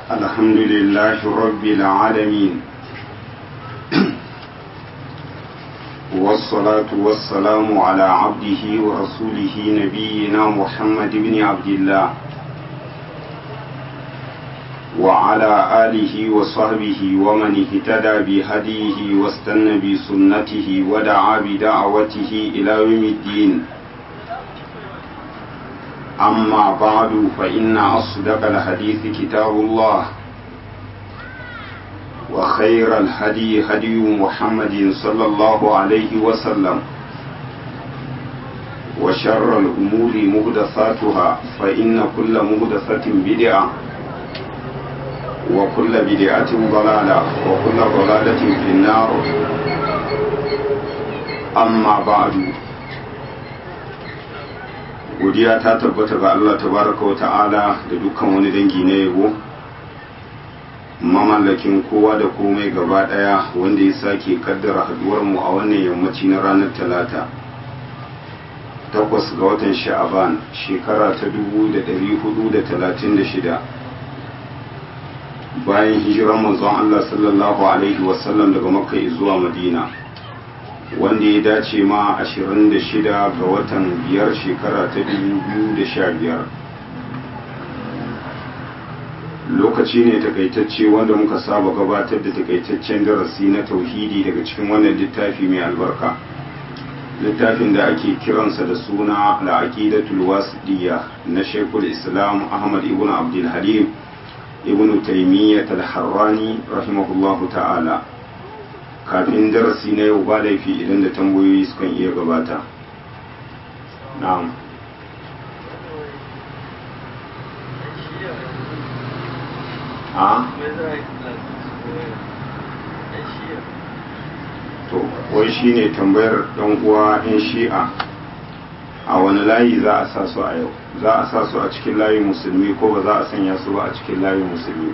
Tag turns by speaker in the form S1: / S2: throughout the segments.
S1: الحمد لله رب العالمين والصلاة والسلام على عبده ورسوله نبينا محمد بن عبد الله وعلى آله وصحبه ومن اهتدى بهديه واستنى بسنته ودعا بدعوته إلى يوم الدين أما بعد فإن أصدق الحديث كتاب الله وخير الهدي هدي محمد صلى الله عليه وسلم وشر الأمور مهدثاتها فإن كل مهدثة بدعة وكل بدعة ضلالة وكل ضلالة في النار أما بعد godiya ta tabbata ga Allah tabaraka wa ta'ala da dukkan wani dangi na yabo mamallakin kowa da komai gaba daya wanda ya sake kaddara haduwar mu a wannan yammaci na ranar talata takwas ga watan sha'aban shekara ta dubu da dari hudu da talatin da shida bayan hijiran manzon Allah sallallahu alaihi wasallam daga makka zuwa madina wanda ya dace ma 26 ga watan biyar shekara ta 2015 lokaci ne takaitacce wanda muka saba gabatar da takaitaccen darasi na tauhidi daga cikin wannan littafi mai albarka littafin da ake kiransa da suna al'aqidatul wasidiyya na Sheikhul Islam Ahmad ibn Abdul Halim ibn Taymiyyah al-Harrani rahimahullahu ta'ala kafin darasi na yau ba laifi idan da tambayoyi sukan iya gabata na'am a to wai shine tambayar dan uwa yan shi'a a wani layi za a sa su a yau za a sa su a cikin layin musulmi ko ba za a sanya su ba a cikin layin musulmi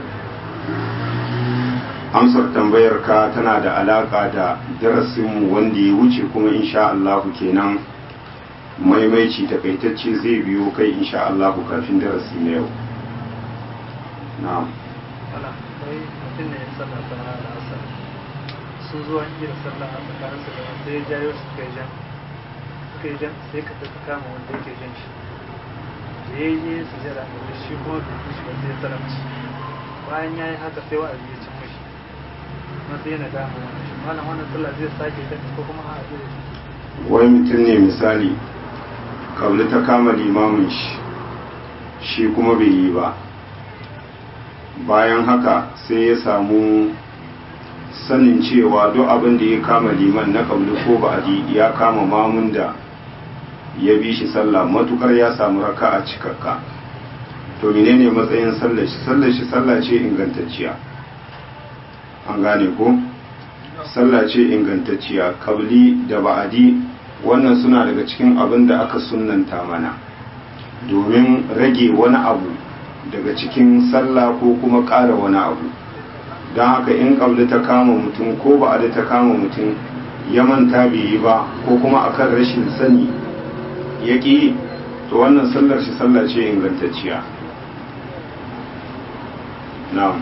S1: amsar tambayar ka tana da alaka da darasinmu wanda ya wuce kuma insha Allahu kenan maimaici takaitacce zai biyo kai insha Allahu kafin darasi na yau na'am
S2: mutum ne ya sallah ta da asar sun zuwa iya sallah a tsakanin su da sai ya jayo su kai jan suka yi jan sai ka tafi kama wanda yake jan shi da ya yi su jira da shi kuma da shi wanda ya salamci bayan ya yi haka sai wa'azi ya cin mashi masu yana dama wani shi malam wannan sallah zai sake ta ko kuma a zai
S1: wai mutum ne misali kabli ta kama limamin shi shi kuma bai yi ba bayan haka sai ya samu sanin cewa duk abin da ya kama liman na kabli ko ba ya kama mamun da ya bi shi sallah matukar ya samu raka a cikakka to menene matsayin sallar shi sallar shi sallah ce ingantacciya an gane ko sallah ce ingantacciya kabli da ba'adi wannan suna daga cikin abin da aka sunnanta mana domin rage wani abu daga cikin sallah ko kuma ƙara wani abu don haka in kabli ta kama mutum ko ba'adi ta kama mutum ya manta bai yi ba ko kuma akan rashin sani ya ƙi to wannan sallar shi sallah ce ingantacciya na'am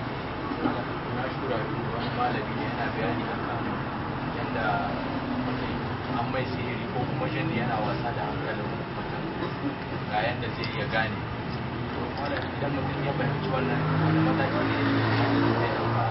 S3: mai sihiri ko kuma jini yana wasa da hankalin mutum ga yadda zai iya gane idan mutum ya fahimci wannan wani mataki ne zai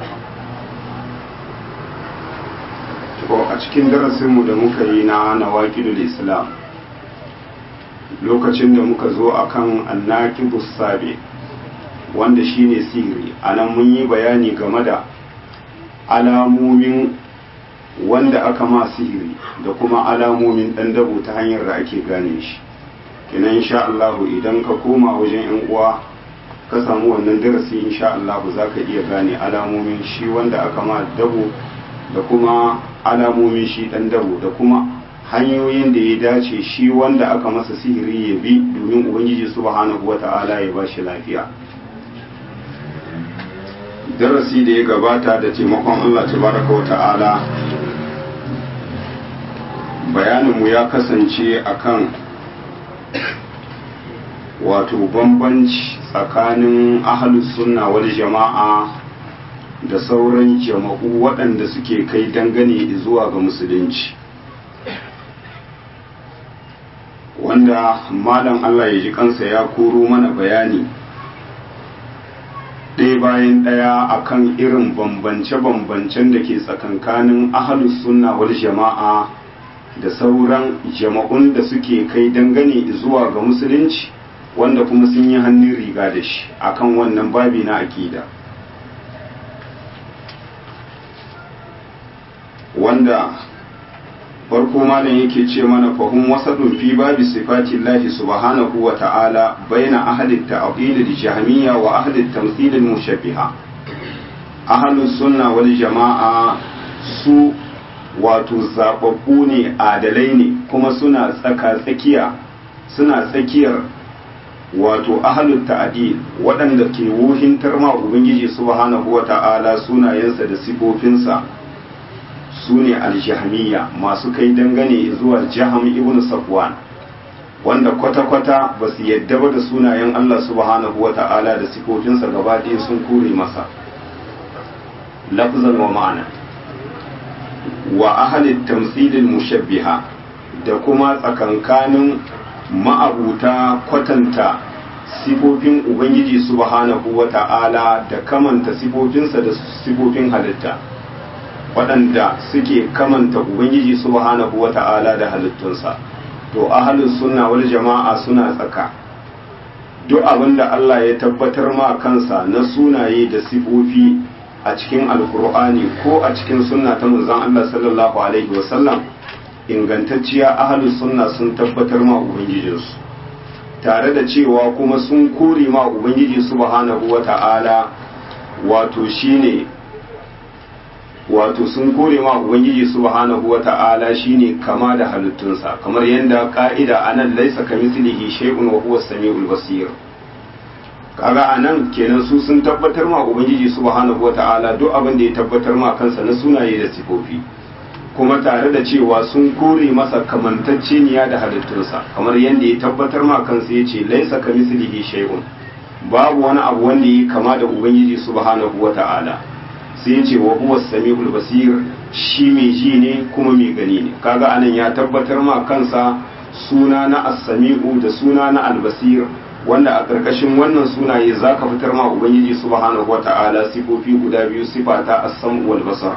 S1: ko a cikin darasinmu da muka yi na nawaqidul islam lokacin da muka zo akan annaqibus sabi wanda shine sihiri anan mun yi bayani game da alamomin wanda aka ma sihiri da kuma alamomin ɗan dabo ta hanyar da ake gane shi kenan insha Allah idan ka koma wajen yan uwa ka samu wannan darasi insha Allah za ka iya gane alamomin shi wanda aka ma dabo da kuma alamomin shi ɗan dabo da kuma hanyoyin da ya dace shi wanda aka masa sihiri ya bi domin ubangiji subhanahu wata'ala ya ba shi lafiya darasi da ya gabata da taimakon Allah tabaraka wa ta'ala bayaninmu ya kasance akan wato bambanci tsakanin ahalus sunna wal jama'a da sauran jama'u waɗanda suke kai dangane zuwa ga musulunci wanda malam Allah ya ji kansa ya koro mana bayani ɗaya bayan ɗaya akan irin bambance-bambancen da ke tsakankanin ahalus sunna wal jama'a da sauran jama'un da suke kai dangane zuwa ga musulunci wanda kuma sun yi hannun riga da shi akan wannan babi na akida wanda farko malam yake ce mana fahim wasadun fi babi sifati Allah subhanahu wa ta'ala baina ahli at-ta'dil al-jahmiyya wa ahli at-tamthil al-mushabbiha ahlus sunna wal jama'a su wato zababbu ne adalai ne kuma suna tsaka tsakiya suna tsakiyar wato ahlul ta'dil waɗanda ke wuhintar ma ubangiji subhanahu wa ta'ala sunayensa da sifofinsa su ne aljahmiya masu kai dangane zuwa jaham ibn safwan wanda kwata-kwata ba su yadda ba da sunayen Allah subhanahu wa ta'ala da sifofinsa gaba ɗaya sun kore masa lafzan wa ma'ana wa ahalin tamsilin mushabbiha da kuma tsakankanin ma'abuta kwatanta sifofin ubangiji subhanahu wa ta'ala da kamanta sifofinsa da sifofin halitta waɗanda suke kamanta ubangiji subhanahu wa ta'ala da halittunsa to ahalus sunna wal jama'a suna tsaka duk abin da Allah ya tabbatar ma kansa na sunaye da sifofi a cikin alkur'ani ko a cikin sunna ta manzon Allah sallallahu alaihi wasallam ingantacciya ahalus sunna sun tabbatar ma ubangijinsu tare da cewa kuma sun kore ma ubangiji subhanahu wa ta'ala wato shine wato sun kore ma ubangiji subhanahu wa ta'ala shine kama da halittunsa kamar yadda ka'ida anan laisa kamithlihi shay'un wa huwa as-sami'ul basir kaga anan kenan su sun tabbatar ma ubangiji subhanahu wa ta'ala duk abin da ya tabbatar ma kansa na sunaye da sifofi kuma tare da cewa sun kore masa kamantacceniya da halittunsa kamar yadda ya tabbatar ma kansa yace laisa kamithlihi shay'un babu wani abu wanda ya kama da ubangiji subhanahu wa ta'ala sai ce wa huwa sami'ul basir shi mai ji ne kuma mai gani ne kaga anan ya tabbatar ma kansa suna na as-sami'u da suna na al-basir wanda a karkashin wannan sunaye zaka fitar ma ubangiji subhanahu wata'ala sifofi guda biyu sifata as-sam'u wal basar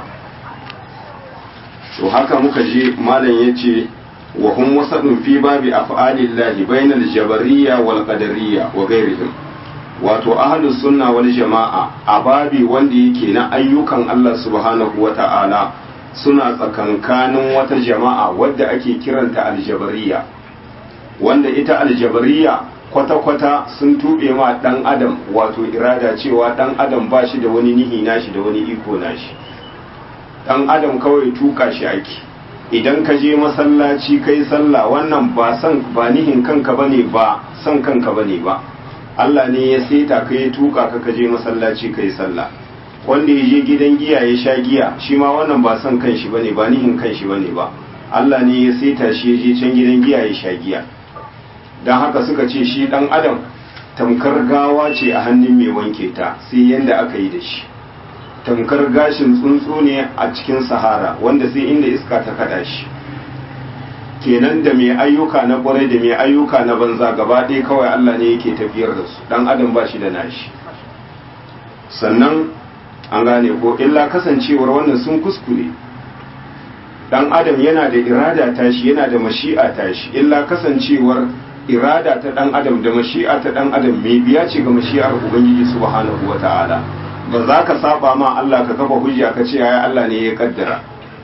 S1: to haka muka je malam yace wa hum wasadun fi babi af'alillahi bainal jabariyya wal qadariyya wa ghairihim wato ahlus sunna wal jama'a a babi wanda yake na ayyukan Allah subhanahu wa ta'ala suna tsakankanin wata jama'a wadda ake kiranta aljabariya wanda ita aljabariya kwata-kwata sun tuɓe ma ɗan adam wato irada cewa ɗan adam ba shi da wani nihi nashi da wani iko nashi ɗan adam kawai tuka shi ake idan ka je masallaci kai sallah wannan ba san ba nihin kanka bane ba san kanka bane ba Allah ne ya seta ka ya tuka ka kaje masallaci kai sallah wanda ya je gidan giya ya sha giya shi ma wannan ba son kanshi bane ba nihin kanshi bane ba Allah ne ya seta shi ya je can gidan giya ya sha giya dan haka suka ce shi dan adam tamkar gawa ce a hannun mai wanke ta sai yanda aka yi da shi tamkar gashin tsuntsu ne a cikin sahara wanda sai inda iska ta kada shi kenan da mai ayyuka na kwarai da mai ayyuka na banza gaba ɗaya kawai Allah ne yake tafiyar da su dan adam ba shi da nashi sannan an gane ko illa kasancewar wannan sun kuskure dan adam yana da irada tashi yana da mashi'a tashi illa kasancewar irada ta dan adam da mashi'a ta dan adam mai biya ce ga mashi'ar ubangiji subhanahu wata'ala ba za ka saba ma Allah ka kafa hujja ka ce ya Allah ne ya kaddara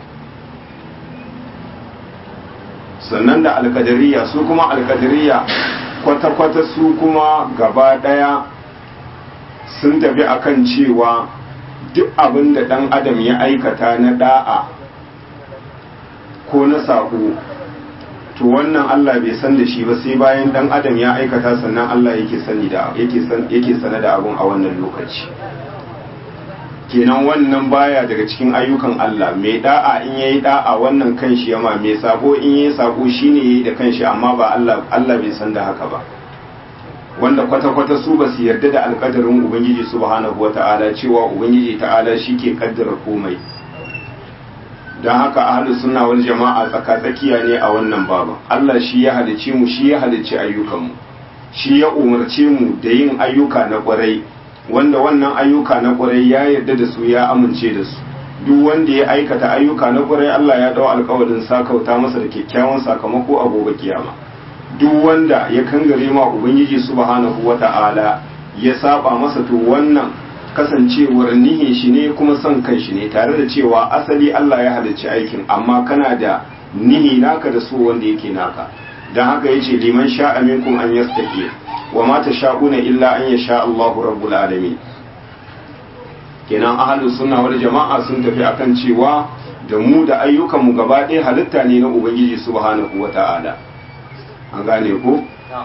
S1: sannan da alkadariya su kuma alkadariya kwata-kwata su kuma gaba daya sun tafi akan cewa duk abin da ɗan adam ya aikata na da'a ko na saƙo to wannan Allah bai san da shi ba sai bayan ɗan adam ya aikata sannan Allah yake sani da yake sana da abun a wannan lokaci kenan wannan baya daga cikin ayyukan Allah mai da'a in yayi da'a wannan kanshi yama mai sako in yayi sako shine yayi da kanshi amma ba Allah Allah bai san da haka ba wanda kwata-kwata su ba su yarda da alkadarin ubangiji subhanahu wata'ala cewa ubangiji ta'ala shi ke kaddara komai don haka ahlus sunna wal jama'a tsaka-tsakiya ne a wannan baban Allah shi ya halicce mu shi ya halicci ayyukanmu shi ya umarce mu da yin ayyuka na kwarai wanda wannan ayyuka na kwarai ya yarda da su ya amince da su duk wanda ya aikata ayyuka na kwarai Allah ya dau alƙawarin sakauta masa da kyakkyawan sakamako a gobe kiyama duk wanda ya kangare ma ubangiji subhanahu wata'ala ya saba masa to wannan kasancewar nihin shi ne kuma son kan shi ne tare da cewa asali Allah ya halicci aikin amma kana da nihi naka da so wanda yake naka dan haka yace liman sha'a minkum an yastaqi wa ma tasha'una illa an yasha Allahu rabbul alamin kenan ahlus sunna wal jama'a sun tafi akan cewa da mu da ayyukan mu gaba ɗaya halitta ne na ubangiji subhanahu wata'ala an gane ko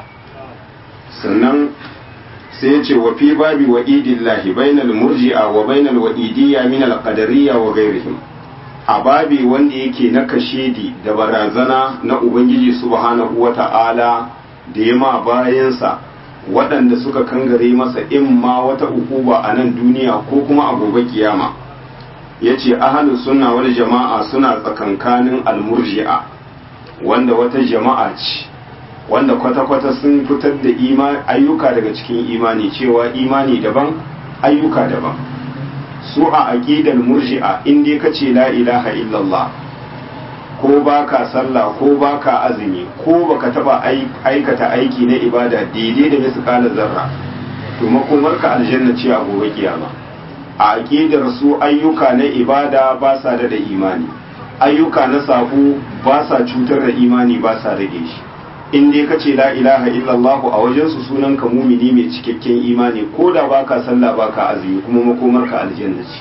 S1: sannan sai ya ce wa fi babi wa idillahi bainal murji'a wa bainal wa'idiyya min al-qadariyya wa ghairihim a babi wanda yake na kashedi da barazana na ubangiji subhanahu wata'ala da ya ma bayansa waɗanda suka kangare masa in ma wata ukuba a nan duniya ko kuma a gobe kiyama ya ce ahalu sunna wal jama'a suna tsakankanin almurji'a wanda wata jama'a ce wanda kwata-kwata sun fitar da ayyuka daga cikin imani cewa imani daban ayyuka daban su a aqidar murji'a in dai kace la ilaha illallah ko baka sallah ko baka azumi ko baka taba aikata aiki na ibada daidai da misqala zarra to makomarka aljanna ce a gobe kiyama a aqidar su ayyuka na ibada ba sa da imani ayyuka na sabo ba sa cutar da imani ba sa rage shi in dai kace la ilaha illallah a wajen su sunan ka mumini mai cikakken imani ko da baka sallah baka azumi kuma makomarka aljanna ce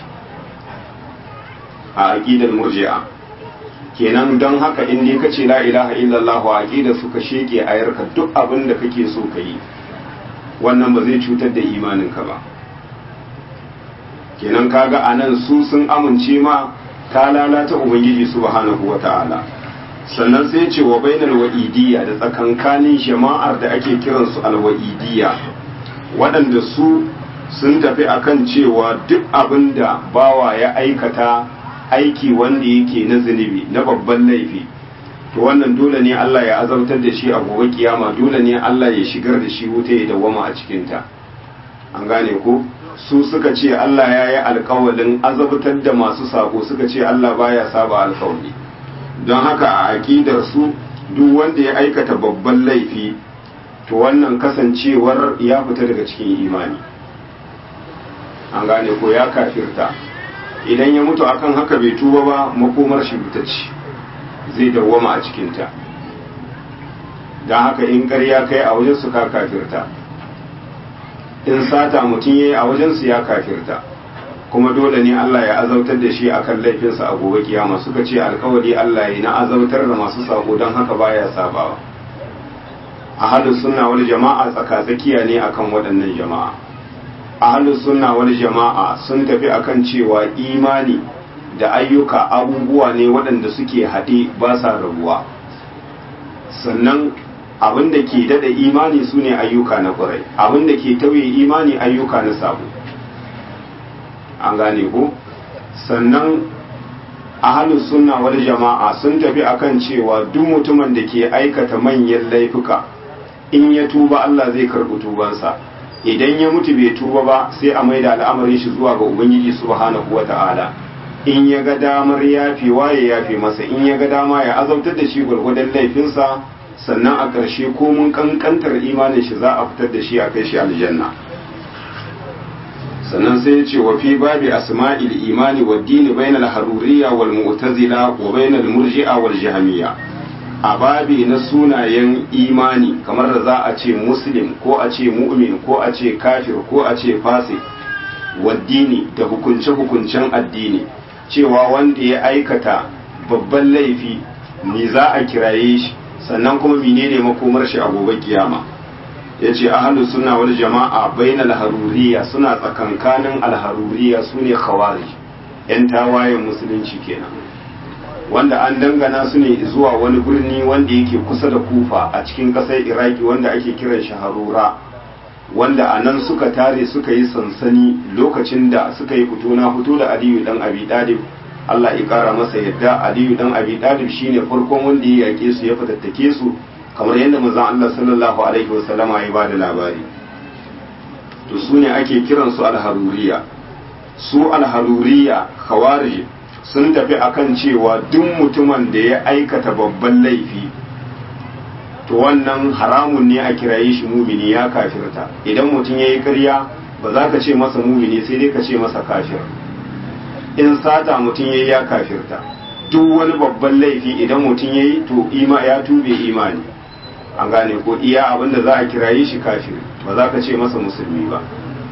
S1: a aqidar murji'a kenan don haka in dai kace la ilaha illallah a aqidar su ka sheke ayarka duk abin da kake so ka yi wannan ba zai cutar da imaninka ba kenan kaga anan su sun amince ma ta lalata ubangiji subhanahu wata'ala sannan sai ce wa bainal wa'idiyya da tsakankanin jama'ar da ake kiransu alwa'idiyya waɗanda su sun tafi akan cewa duk abin da bawa ya aikata aiki wanda yake na zunubi na babban laifi to wannan dole ne Allah ya azabtar da shi a gobe kiyama dole ne Allah ya shigar da shi wuta ya dawwama a cikinta an gane ko su suka ce Allah ya yi alkawalin azabtar da masu sako suka ce Allah baya saba alkawali don haka a aƙidar su duk wanda ya aikata babban laifi to wannan kasancewar ya fita daga cikin imani an gane ko ya kafirta idan ya mutu akan haka bai tuba ba makomar shi ce zai dawwama a cikinta don haka in ƙarya kai a wajen su ka kafirta in sata mutum ya yi a wajensu ya kafirta kuma dole ne Allah ya azautar da shi akan laifinsa a gobe kiyama suka ce alkawari Allah ya na azautar da masu sako don haka baya sabawa a halin sunna wani jama'a tsakatsakiya ne akan waɗannan jama'a a halin sunna wani jama'a sun tafi akan cewa imani da ayyuka abubuwa ne waɗanda suke haɗe ba sa rabuwa sannan abin da ke dada imani su ne ayyuka na ƙwarai abin da ke tauye imani ayyuka na sabo an gane ko sannan ahalus sunna wal jama'a sun tafi akan cewa duk mutumin da ke aikata manyan laifuka in ya tuba Allah zai karɓi tubansa idan ya mutu bai tuba ba sai a maida al'amarin shi zuwa ga ubangiji subhanahu wata'ala in ya ga damar yafewa ya yafe masa in ya ga dama ya azabtar da shi gwargwadon laifinsa sannan a ƙarshe ko mun ƙanƙantar imanin shi za a fitar da shi a kai shi aljanna sannan sai ya ce wa fi babi asma'il imani wa dini bainal haruriyya wal mu'tazila wa bainal murji'a wal jahmiyya a babi na sunayen imani kamar da za a ce muslim ko a ce mu'min ko a ce kafir ko a ce fasik wa dini da hukunce-hukuncen addini cewa wanda ya aikata babban laifi me za a kiraye shi sannan kuma menene makomar shi a gobe kiyama yace ahlu sunna wal jama'a bainal haruriya suna tsakankanin alharuriya sune khawarij yan tawayen musulunci kenan wanda an dangana su ne zuwa wani birni wanda yake kusa da kufa a cikin ƙasar iraki wanda ake kiran shi harura wanda a nan suka tare suka yi sansani lokacin da suka yi fito na fito da aliyu dan abi dalib Allah ya kara masa yadda aliyu dan abi dalib shine farkon wanda ya yake su ya fatattake su kamar yadda manzon Allah sallallahu alaihi wasallama ya bada labari to su ne ake kiransu alharuriya su alharuriya khawarij sun tafi akan cewa duk mutumin da ya aikata babban laifi to wannan haramun ne a kiraye shi mumini ya kafirta idan mutum ya yi ƙarya ba za ka ce masa mumini sai dai ka ce masa kafir in sata mutum ya yi ya kafirta duk wani babban laifi idan mutum ya yi to ima ya tube imani an gane ko iya abin da za a kiraye shi kafir ba za ka ce masa musulmi ba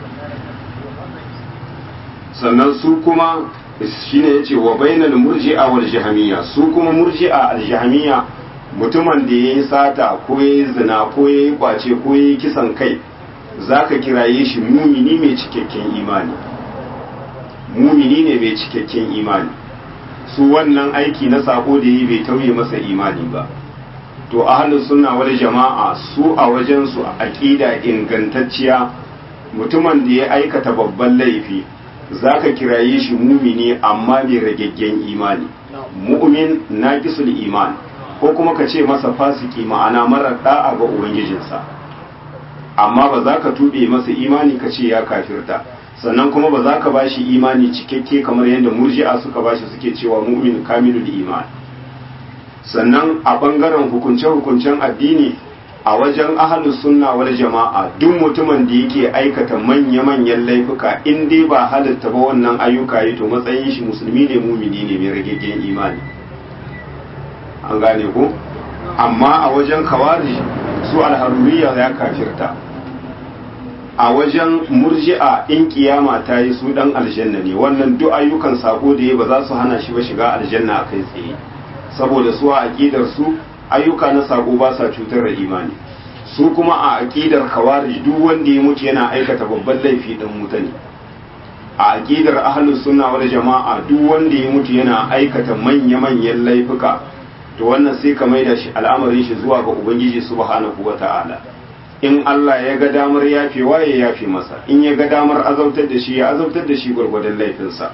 S1: sannan su kuma shine yace wa bainal murji'a wal jahmiya su kuma murji'a al jahmiya mutumin da yayi sata ko yayi zina ko yayi kwace ko yayi kisan kai zaka kiraye shi mumini mai cikakken imani mumini ne mai cikakken imani su wannan aiki na sako da yi bai tauye masa imani ba to ahlus sunna wal jama'a su a wajen su aqida ingantacciya mutumin da ya aikata babban laifi zaka kiraye shi mumini amma mai ragaggen imani mu'min naqisul iman ko kuma ka ce masa fasiki ma'ana marar da'a ga ubangijinsa amma ba za ka tuɓe masa imani ka ce ya kafirta sannan kuma ba za ka ba shi imani cikakke kamar yadda murji'a suka ba shi suke cewa mu'min kamilul iman sannan a ɓangaren hukunce-hukuncen addini a wajen ahalus sunna wal jama'a duk mutumin da yake aikata manya-manyan laifuka in dai ba halitta ba wannan ayyuka yi to matsayin shi musulmi ne mumini ne mai rageggen imani an gane ko amma a wajen kawari su alharuriya ya kafirta a wajen murji'a in kiyama ta yi su dan aljanna ne wannan duk ayyukan sako da ya ba za su hana shi ba shiga aljanna a kai tsaye saboda su a aqidar su ayyuka na sako ba sa cutar da imani su kuma a aqidar khawarij duk wanda ya mutu yana aikata babban laifi dan wuta ne a aqidar ahlus sunna wal jama'a duk wanda ya mutu yana aikata manya-manyan laifuka to wannan sai ka maida shi al'amarin shi zuwa ga ubangiji subhanahu wata'ala in Allah ya ga damar yafewa ya yafe masa in ya ga damar azautar da shi ya azautar da shi gwargwadon laifinsa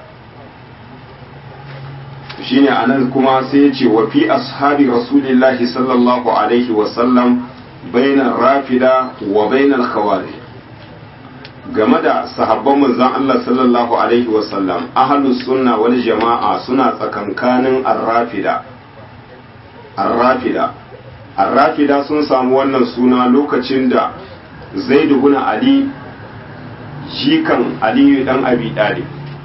S1: shine anan kuma sai ya ce wa fi ashabi rasulillahi sallallahu alaihi wa sallam bainar rafida wa bainar khawarij game da sahabban manzon Allah sallallahu alaihi wa sallam ahlus sunna wal jama'a suna tsakankanin ar-rafida ar-rafida ar-rafida sun samu wannan suna lokacin da zaid ibn ali jikan ali dan abi talib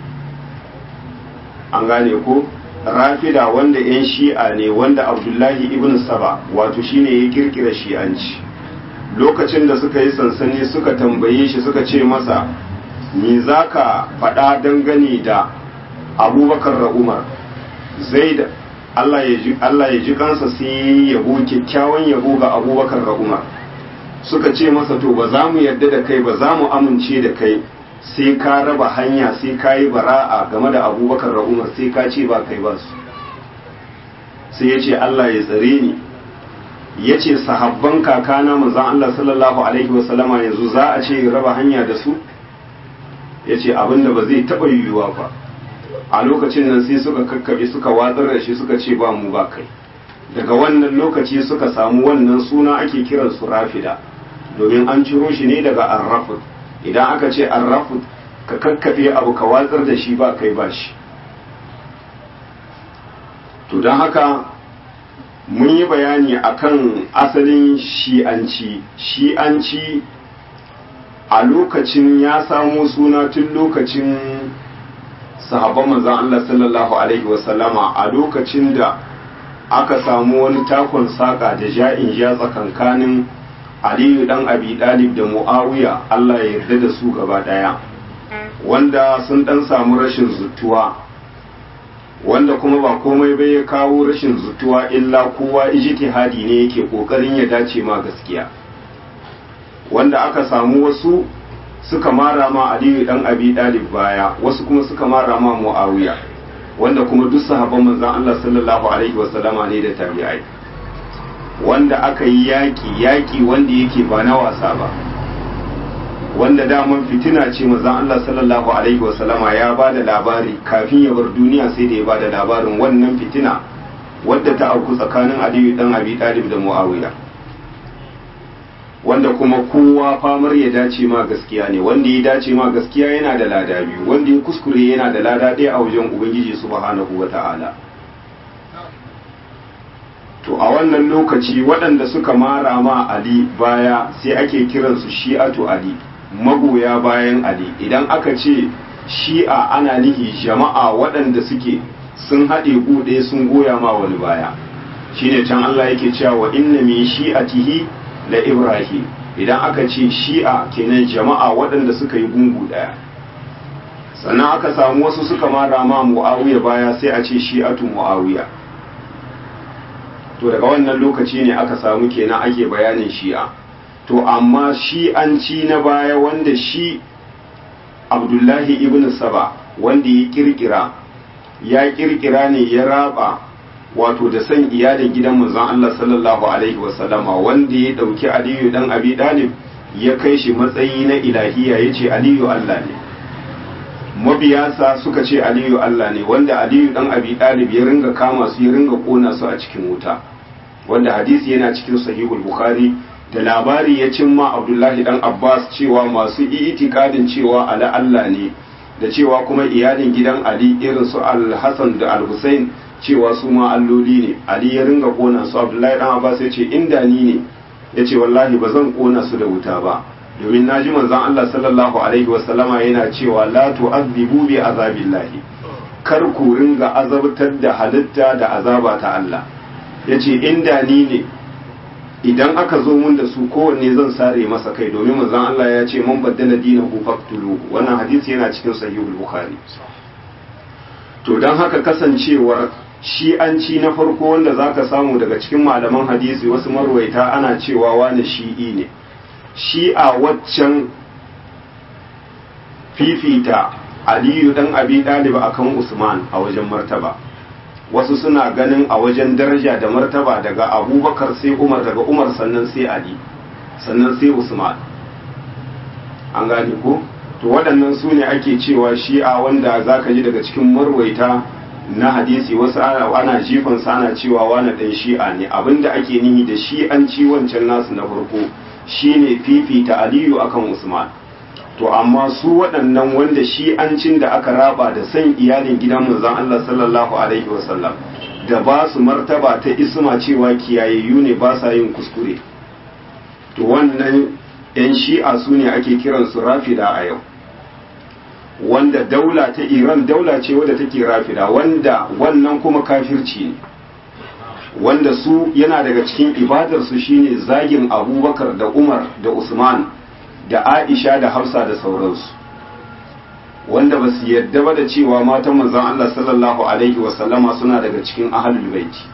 S1: an gane ko rafida wanda 'yan shi'a ne wanda abdullahi ibn saba wato shine ya kirkira shi'anci lokacin da suka yi sansani suka tambaye shi suka ce masa me za ka faɗa dangane da abubakar da umar zai da allah ya ji kansa sai yabo kyakkyawan yabo ga abubakar da umar suka ce masa to ba za mu yarda da kai ba za mu amince da kai sai ka raba hanya sai ka yi bara'a game da abubakar da umar sai ka ce ba kai ba su sai ya ce Allah ya tsare ni ya ce sahabban kakana manzan Allah sallallahu alaihi wasallama yanzu za a ce raba hanya da su ya ce abinda ba zai taɓa yiwuwa ba a lokacin nan sai suka kakkabe suka watsar da shi suka ce ba mu ba kai daga wannan lokaci suka samu wannan suna ake kiransu rafida domin an ciro shi ne daga arrafud idan aka ce arrafud ka kakkafe abu ka watsar da shi ba kai ba shi to don haka mun yi bayani akan asalin shi'anci shi'anci a lokacin ya samo suna tun lokacin sahabban manzon Allah sallallahu alaihi wasallama a lokacin da aka samu wani takon saka da ja'in ja tsakankanin aliyu dan abi dalib da muawiya Allah ya yarda da su gaba daya wanda sun dan samu rashin zutuwa wanda kuma ba komai bai ya kawo rashin zutuwa illa kowa ijtihadi ne yake kokarin ya dace ma gaskiya wanda aka samu wasu suka mara ma aliyu dan abi dalib baya wasu kuma suka mara ma muawiya wanda kuma duk sahabban manzon Allah sallallahu alaihi wasallama ne da tabi'ai wanda aka yi yaƙi yaƙi wanda yake ba na wasa ba wanda daman fitina ce manzon Allah sallallahu alaihi wasallama ya ba da labari kafin ya bar duniya sai da ya ba da labarin wannan fitina wadda ta auku tsakanin Aliyu dan Abi Talib da Muawiya wanda kuma kowa famar ya dace ma gaskiya ne wanda ya dace ma gaskiya yana da lada biyu wanda ya kuskure yana da lada ɗaya a wajen ubangiji subhanahu wata'ala to a wannan lokaci waɗanda suka mara ma ali baya sai ake kiransu shi'atu ali magoya bayan ali idan aka ce shi'a ana nihi jama'a waɗanda suke sun haɗe buɗe sun goya ma wani baya shine can Allah yake cewa wa inna min shi'atihi la ibrahim idan aka ce shi'a kenan jama'a waɗanda suka yi gungu ɗaya sannan aka samu wasu suka mara ma mu'awiya baya sai a ce shi'atu mu'awiya to daga wannan lokaci ne aka samu kenan ake bayanin shi'a to amma shi'anci na baya wanda shi abdullahi ibn saba wanda ya kirkira ya kirkira ne ya raba wato da san iyalin gidan manzon Allah sallallahu alaihi wasallama wanda ya dauki Aliyu dan Abi Dalib ya kai shi matsayi na ilahiya yace Aliyu Allah ne mabiyasa suka ce Aliyu Allah ne wanda Aliyu dan Abi Dalib ya ringa kama su ya ringa kona su a cikin wuta wanda hadisi yana cikin sahihul bukhari da labari ya cimma Abdullahi dan Abbas cewa masu itikadin cewa ala Allah ne da cewa kuma iyalin gidan Ali irin su Al-Hasan da Al-Husain cewa su ma alloli ne ali ya ringa kona su abdullahi dan abbas ya ce inda ni ne ya ce wallahi ba zan kona su da wuta ba domin naji manzon Allah sallallahu alaihi wasallama yana cewa la tu'adhibu bi azabillahi kar ku ringa azabtar da halitta da azaba ta Allah ya ce inda ni ne idan aka zo mun da su kowanne zan sare masa kai domin manzon Allah ya ce man baddala dinahu faqtulu wannan hadisi yana cikin sahihul bukhari to don haka kasancewar shi'anci na farko wanda za ka samu daga cikin malaman hadisi wasu marwaita ana cewa wani shi'i ne shi'a waccan fifita aliyu dan abi ɗaliba akan usman a wajen martaba wasu suna ganin a wajen daraja da martaba daga abubakar sai umar daga umar sannan sai ali sannan sai usman an gane ko to waɗannan su ne ake cewa shi'a wanda za ka ji daga cikin marwaita na hadisi wasu ana jifansa ana cewa wani ɗan shi'a ne abinda ake nihi da shi'anci wancan nasu na farko shine fifita aliyu akan usman to amma su waɗannan wanda shi'ancin da aka raba da san iyalin gidan manzon Allah sallallahu alaihi wasallam da ba su martaba ta isma cewa kiyayayyu ne ba sa yin kuskure to wannan 'yan shi'a su ne ake kiransu rafida a yau wanda daula ta iran daula ce wadda take rafida wanda wannan kuma kafirci ne wanda su yana daga cikin ibadarsu shine zagin abubakar da umar da usman da aisha da hafsa da sauransu wanda ba su yadda ba da cewa matan manzon allah sallallahu alaihi wasallama suna daga cikin ahalul baiti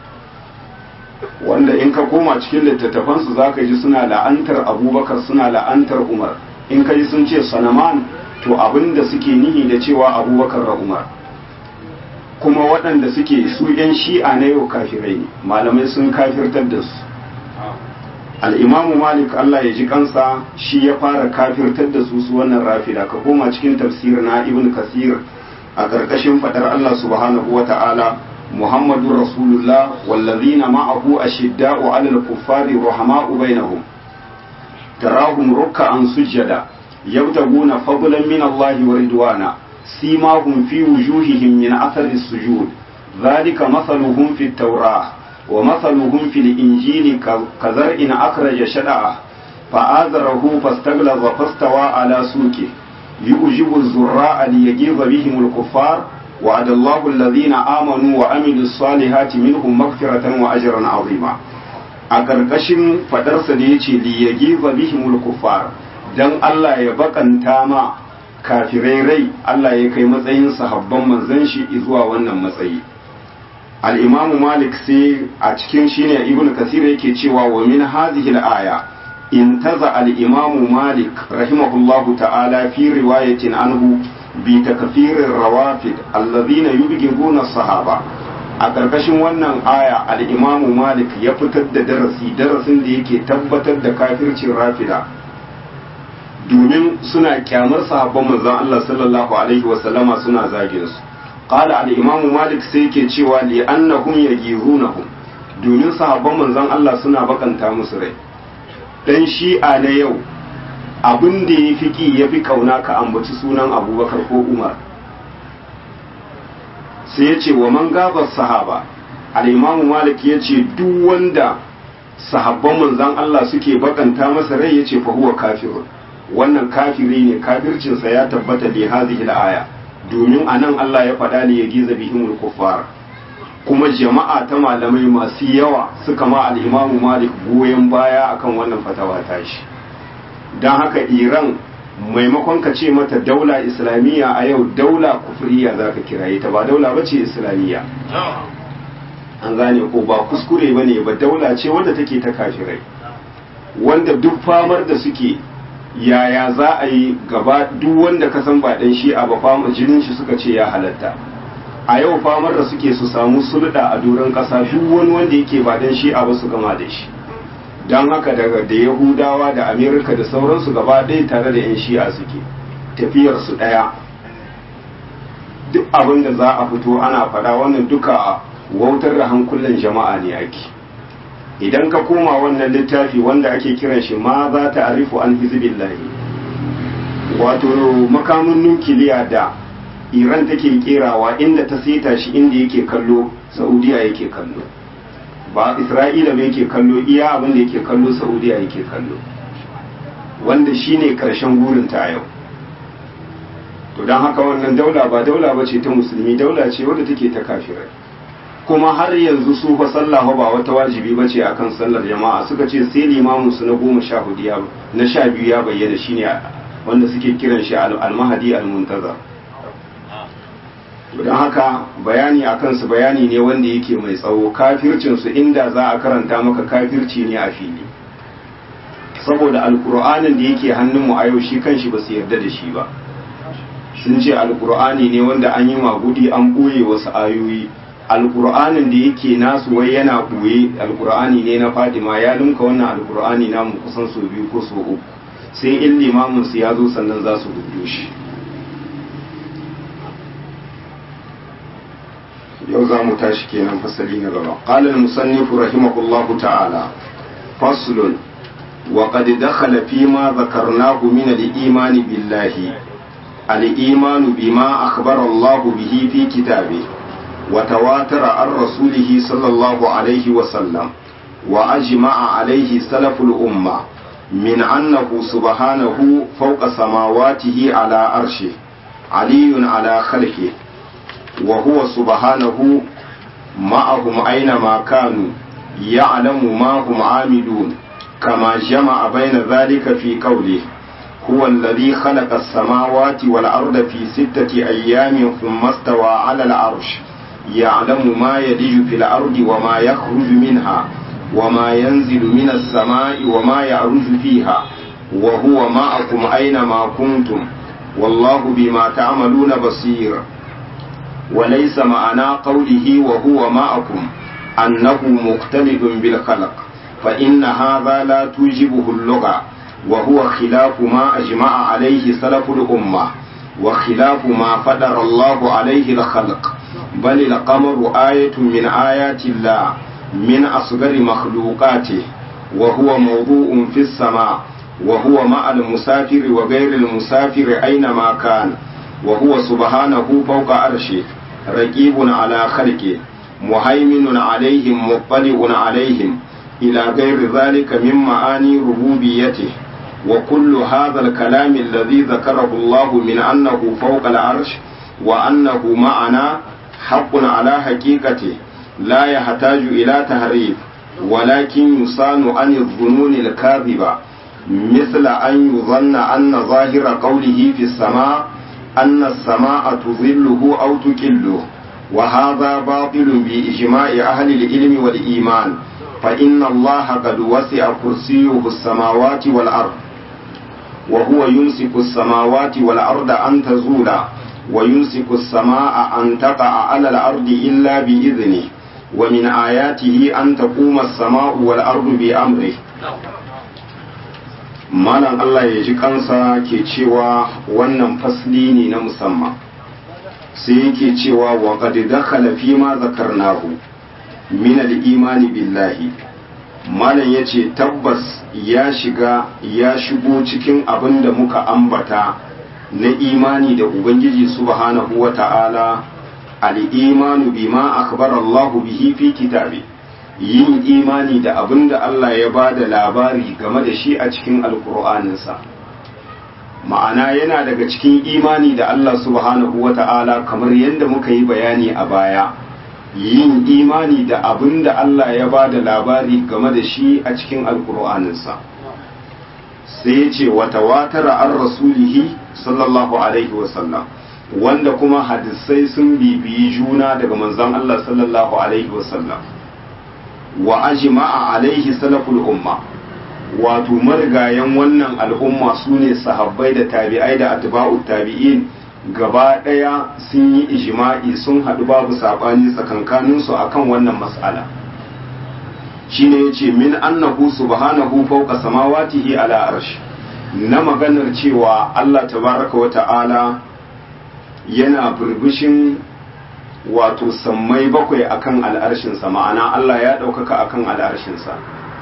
S1: wanda in ka koma cikin littattafansu za ka ji suna la'antar abubakar suna la'antar umar in ka ji sun ce sanaman to abin da suke nihi da cewa abubakar da umar kuma waɗanda suke su 'yan shi'a na yau kafirai ne malamai sun kafirtar da su al'imamu malik allah ya ji kansa shi ya fara kafirtar da su su wannan rafida ka koma cikin tafsir na ibn kasir a ƙarƙashin faɗar allah subhanahu wa ta'ala muhammadun rasulullah wallazina ma'ahu ashidda'u 'alal kuffari ruhama'u bainahum tarahum ruk'an sujjada يبتغون فضلا من الله ورضوانا سيماهم في وجوههم من أثر السجود ذلك مثلهم في التوراة ومثلهم في الإنجيل كزرع أخرج شدعه فآذره فاستغلظ فاستوى على سوقه يؤجب الزراء ليجيظ بهم الكفار وعد الله الذين آمنوا وعملوا الصالحات منهم مغفرة وأجرا عظيما أكركشم فدرس ديتي ليجيظ بهم الكفار dan Allah ya bakanta ma kafirai rai Allah ya kai matsayin sahabban manzon shi zuwa wannan matsayi al-imamu malik sai a cikin shine ibn kasir yake cewa wa min hadhihi al-aya intaza al-imamu malik rahimahullahu ta'ala fi riwayatin anhu bi takfirir rawafid alladhina yubghiduna sahaba a ƙarƙashin wannan aya al-imamu malik ya fitar da darasi darasin da yake tabbatar da kafircin rafida domin suna kyamar sahabban manzon Allah sallallahu alaihi wasallama suna zagin su qala al-imamu malik sai yake cewa li annahum yaghirunahum domin sahabban manzon Allah suna bakanta musu rai dan shi'a na yau abin da ya fi ki ya fi kauna ka ambaci sunan abubakar ko umar sai ya ce wa man gabar sahaba al'imamu malik ya ce duk wanda sahabban manzan Allah suke bakanta masa rai ya ce fa huwa kafirun wannan kafiri ne kafircinsa ya tabbata li hadhihi aya domin anan Allah ya faɗa ne ya giza bihimul kuffar kuma jama'a ta malamai masu yawa suka ma al'imamu malik goyon baya akan wannan fatawa tashi don haka iran maimakon ka ce mata daula islamiyya a yau daula kufriya za ka kiraye ta ba daula ba ce islamiyya an gane ko ba kuskure ba ne ba daula ce wanda take ta kafirai wanda duk famar da suke yaya za a yi gaba duk wanda ka san ba dan shi'a ba fama jinin shi suka ce ya halatta a yau famar da suke su samu sulɗa a doron ƙasa duk wani wanda yake ba dan shi'a ba su gama da shi don haka daga da yahudawa da amerika da sauransu gaba ɗaya tare da 'yan shi'a suke tafiyarsu ɗaya duk abin da za a fito ana faɗa wannan duka wautar da hankulan jama'a ne ake idan ka koma wannan littafi wanda ake kiran shi ma za ta arifu an hizbillahi wato makamin nukiliya da iran take kerawa inda ta seta shi inda yake kallo saudiya yake kallo ba isra'ila ba yake kallo iya abin da yake kallo saudiya yake kallo wanda shine karshen gurinta a yau to don haka wannan daula ba daula ba ce ta musulmi daula ce wadda take ta kafirai kuma har yanzu su fa sallah ba wata wajibi ba ce akan sallar jama'a suka ce sai limamin su na goma sha hudu ya na sha biyu ya bayyana shine wanda suke kiran shi al-mahdi al-muntazar don haka bayani a kansu bayani ne wanda yake mai tsawo kafircinsu inda za a karanta maka kafirci ne a fili saboda alkur'anin da yake hannunmu a yau shi kanshi ba su yarda da shi ba sun ce alkur'ani ne wanda an yi magudi an ɓoye wasu ayoyi alkur'anin da yake nasu wai yana ɓoye alkur'ani ne na fadima ya dinka wannan alkur'ani namu kusan sau biyu ko sau uku sai in limamin su ya zo sannan za su rubuto shi yau za mu tashi kenan fasali na gaba qala al-musannif rahimahullahu ta'ala faslun wa qad dakhala fi ma dhakarnahu min al-iman billahi al-iman bima akhbara Allah bihi fi kitabihi wa tawatara an rasulihi sallallahu alayhi wa sallam wa ajma'a alayhi salaful umma min annahu subhanahu fawqa samawatihi ala arshi aliyun ala khalqihi وهو سبحانه معهم أينما كانوا يعلم ما هم عاملون كما جمع بين ذلك في قوله هو الذي خلق السماوات والأرض في ستة أيام ثم استوى على العرش يعلم ما يلج في الأرض وما يخرج منها وما ينزل من السماء وما يعرج فيها وهو معكم أينما كنتم والله بما تعملون بصير وليس معنى قوله وهو معكم أنه مختلف بالخلق فإن هذا لا توجبه اللغة وهو خلاف ما أجمع عليه سلف الأمة وخلاف ما فدر الله عليه الخلق بل القمر آية من آيات الله من أصغر مخلوقاته وهو موضوع في السماء وهو مع المسافر وغير المسافر أينما كان وهو سبحانه فوق عرشه رقيب على خلقه مهيمن عليهم مطلع عليهم إلى غير ذلك من معاني ربوبيته وكل هذا الكلام الذي ذكره الله من أنه فوق العرش وأنه معنا حق على حقيقته لا يحتاج إلى تهريب ولكن يصان عن الظنون الكاذبة مثل أن يظن أن ظاهر قوله في السماء أن السماء تظله أو تكله وهذا باطل بإجماع أهل العلم والإيمان فإن الله قد وسع كرسيه السماوات والأرض وهو يمسك السماوات والأرض أن تزولا ويمسك السماء أن تقع على الأرض إلا بإذنه ومن آياته أن تقوم السماء والأرض بأمره malam Allah ya ji kansa ke cewa wannan fasli ne na musamman sai yake cewa wa qad dakhala fi ma zakarnahu min al-imani billahi malam yace tabbas ya shiga ya shigo cikin abin da muka ambata na imani da ubangiji subhanahu wata'ala al-imanu bima akhbara Allah bihi fi kitabi yin imani da abin da Allah ya ba da labari game da shi a cikin alkur'aninsa ma'ana yana daga cikin imani da Allah subhanahu wata'ala kamar yadda muka yi bayani a baya yin imani da abin da Allah ya ba da labari game da shi a cikin alkur'aninsa sai ya ce wata watara an rasulihi sallallahu alaihi wasallam wanda kuma hadisai sun bibiyi juna daga manzon Allah sallallahu alaihi wasallam wa ajma'a alaihi salaful umma wato marigayen wannan al'umma su ne sahabbai da tabi'ai da atba'u tabi'in gaba ɗaya sun yi ijma'i sun haɗu babu saɓani tsakankaninsu akan wannan mas'ala shine yace min annahu subhanahu fawqa samawatihi ala arsh na maganar cewa Allah tabaraka wa ta'ala yana burbushin wato sammai bakwai akan al'arshinsa ma'ana Allah ya ɗaukaka akan al'arshinsa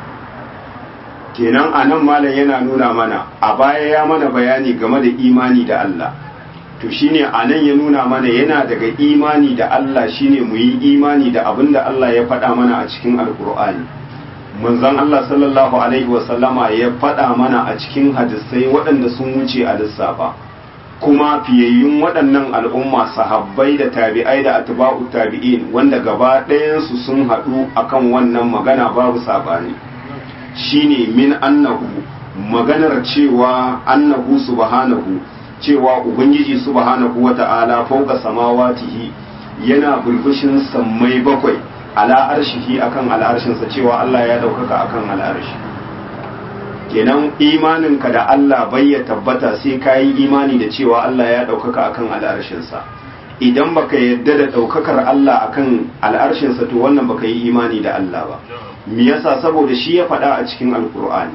S1: kenan a nan malam yana nuna mana a baya ya mana bayani game da imani da Allah to shine a nan ya nuna mana yana daga imani da Allah shine mu yi imani da abin da Allah ya faɗa mana a cikin alkur'ani manzon Allah sallallahu alaihi wasallama ya faɗa mana a cikin hadisai waɗanda sun wuce a lissafa kuma fiyayyun waɗannan al'umma sahabbai da tabi'ai da atba'u tabi'in wanda gaba ɗayansu sun haɗu akan wannan magana babu saɓani shine min annahu maganar cewa annahu subhanahu cewa ubangiji subhanahu wata'ala fauka samawatihi yana bulbushin sammai bakwai ala arshihi akan al'arshinsa cewa Allah ya ɗaukaka akan al'arshi kenan imaninka da Allah bai ya tabbata sai ka yi imani da cewa Allah ya ɗaukaka akan al'arshinsa idan baka yadda da ɗaukakar Allah akan al'arshinsa to wannan baka yi imani da Allah ba me yasa saboda shi ya faɗa a cikin alkur'ani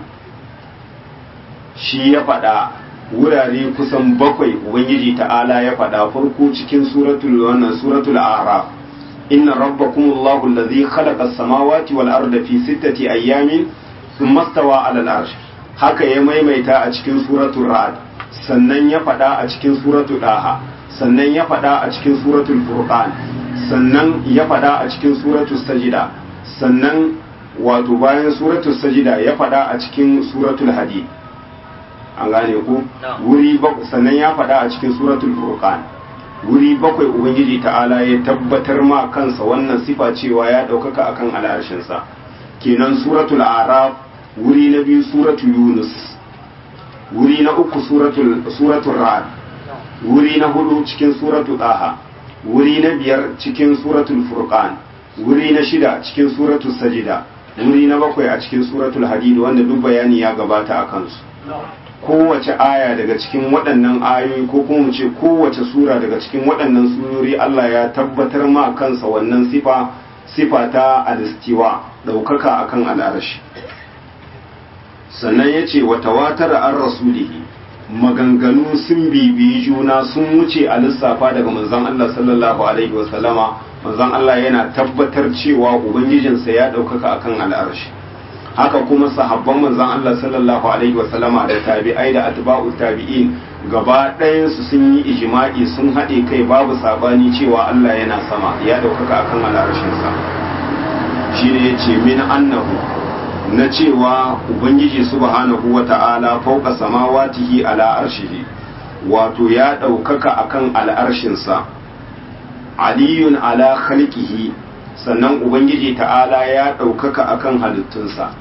S1: shi ya faɗa wurare kusan bakwai ubangiji ta'ala ya faɗa farko cikin suratul wannan suratul a'raf inna rabbakumullahu allazi khalaqa as-samawati wal arda fi sittati ayyamin thumma stawa 'ala al-arsh haka ya maimaita a cikin suratul ra'd sannan ya faɗa a cikin suratul daha sannan ya faɗa a cikin suratul furqan sannan ya faɗa a cikin suratul sajida sannan wato bayan suratul sajida ya faɗa a cikin suratul hadid an gane ku wuri sannan ya faɗa a cikin suratul furqan wuri bakwai ubangiji ta'ala ya tabbatar ma kansa wannan sifa cewa ya ɗaukaka akan al'arshinsa kenan suratul araf wuri na biyu suratul yunus wuri na uku suratul suratul ra'd wuri na hudu cikin suratul daha wuri na biyar cikin suratul furqan wuri na shida cikin suratul sajida wuri na bakwai a cikin suratul hadid wanda duk bayani ya gabata a kansu kowace aya daga cikin waɗannan ayoyi ko kuma ce kowace sura daga cikin waɗannan surori Allah ya tabbatar ma kansa wannan sifa sifa ta alistiwa ɗaukaka akan al'arashi sannan ya ce wa tawatara an rasulihi maganganu sun bibiyi juna sun wuce a lissafa daga manzon Allah sallallahu alaihi wasallama manzon Allah yana tabbatar cewa ubangijinsa ya ɗaukaka akan al'arashi haka kuma sahabban manzon Allah sallallahu alaihi wasallama da tabi'ai da atba'u tabi'in gaba ɗayan su sun yi ijma'i sun haɗe kai babu sabani cewa Allah yana sama ya ɗaukaka akan al'arshin sa shine yace min annahu na cewa ubangiji subhanahu wata'ala fauka samawatihi ala arshihi wato ya ɗaukaka akan al'arshin sa aliyun ala khalqihi sannan ubangiji ta'ala ya ɗaukaka akan halittunsa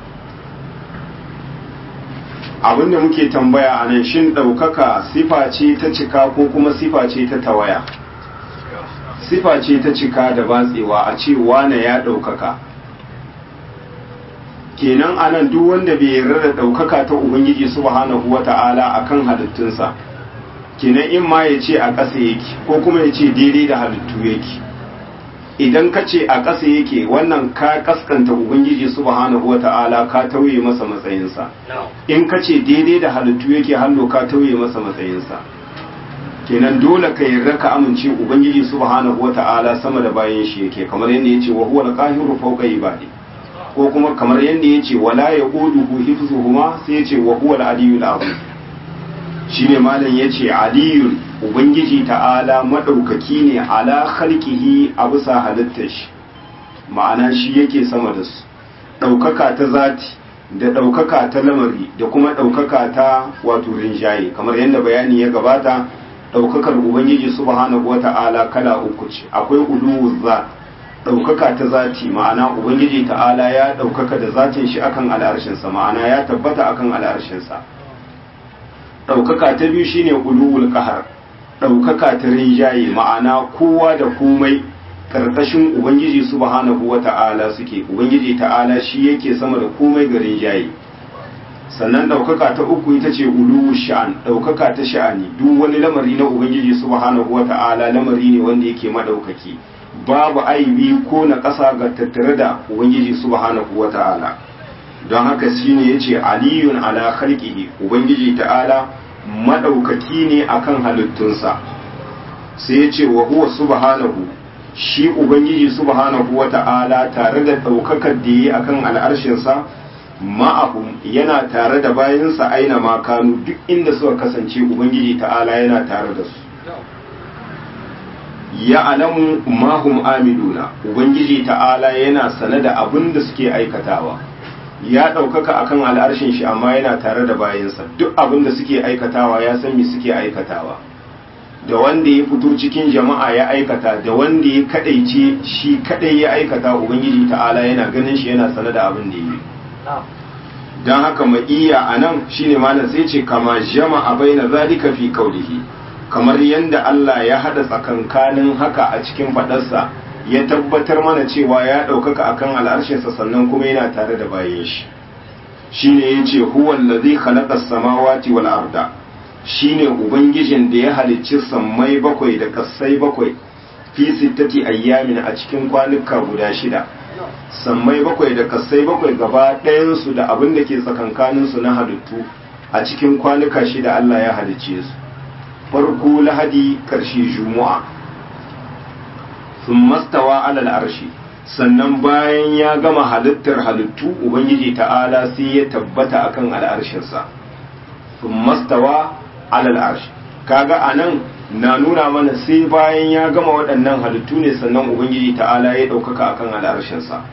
S1: abinda muke tambaya a nan shin ɗaukaka sifa ce ta cika ko kuma sifa ce ta tawaya sifa ce ta cika da batsewa a ce wane ya ɗaukaka kenan anan duk wanda bai yarda da ɗaukaka ta ubangiji subhanahu wata'ala akan halittunsa kenan in ma ya ce a ƙasa yake ko kuma ya ce daidai da halittu yake idan ka ce a ƙasa yake wannan ka kaskanta ubangiji subhanahu wata'ala ka tauye masa matsayinsa in ka ce daidai da halittu yake hallo ka tauye masa matsayinsa kenan dole ka yarda ka amince ubangiji subhanahu wata'ala sama da bayan shi yake kamar yadda yace wa huwa al-qahiru fawqa ibadi ko kuma kamar yadda yace wala yaquduhu hifzuhuma sai yace wa huwa al-aliyyul azim shine malam yace aliyun ubangiji ta'ala madaukaki ne ala khalqihi a bisa halittar shi ma'ana shi yake sama da su daukaka ta zati da daukaka ta lamari da kuma daukaka ta wato rinjaye kamar yadda bayani ya gabata daukakar ubangiji subhanahu wata'ala kala uku ce akwai uluwuz zat daukaka ta zati ma'ana ubangiji ta'ala ya daukaka da zatin shi akan al'arshin sa ma'ana ya tabbata akan al'arshin sa daukaka ta biyu shine uluwul qahar daukaka ta rinjaye ma'ana kowa da komai karkashin ubangiji subhanahu wata'ala suke ubangiji ta'ala shi yake sama da komai ga rinjaye sannan ɗaukaka ta uku ita ce uluwu sha'an ɗaukaka ta sha'ani duk wani lamari na ubangiji subhanahu wata'ala lamari ne wanda yake madaukaki babu aibi ko na ƙasa ga tattare da ubangiji subhanahu wata'ala don haka shine yace aliyun ala khalqihi ubangiji ta'ala madaukaki ne akan halittunsa sai yace wa huwa subhanahu shi ubangiji subhanahu wata'ala tare da ɗaukakar da yi akan al'arshinsa ma'ahum yana tare da bayansa aina makanu duk inda suka kasance ubangiji ta'ala yana tare da su ya alamu mahum amiduna ubangiji ta'ala yana sane da abin da suke aikatawa ya ɗaukaka akan al'arshin shi amma yana tare da bayansa duk abin da suke aikatawa ya san me suke aikatawa da wanda ya fito cikin jama'a ya aikata da wanda ya kadaice shi kadai ya aikata ubangiji ta'ala yana ganin shi yana sane da abin da ya yi don haka ma'iya a nan shine malam sai ce kama jama'a baina zalika fi kaulihi kamar yadda Allah ya hada tsakankanin haka a cikin fadarsa ya tabbatar mana cewa ya ɗaukaka akan al'arshinsa sannan kuma yana tare da bayan shi shine yace huwa allazi khalaqa as-samawati wal arda shine ubangijin da ya halicci sammai bakwai da kassai bakwai fi sittati ayyamin a cikin kwanuka guda shida sammai bakwai da kassai bakwai gaba ɗayansu da abin da ke tsakankaninsu na halittu a cikin kwanuka shida Allah ya halicce su farko lahadi ƙarshe juma'a sun mastawa alal arshi sannan bayan ya gama halittar halittu ubangiji ta'ala sai ya tabbata akan al'arshinsa sun mastawa alal arshi kaga anan na nuna mana sai bayan ya gama waɗannan halittu ne sannan ubangiji ta'ala ya ɗaukaka akan al'arshinsa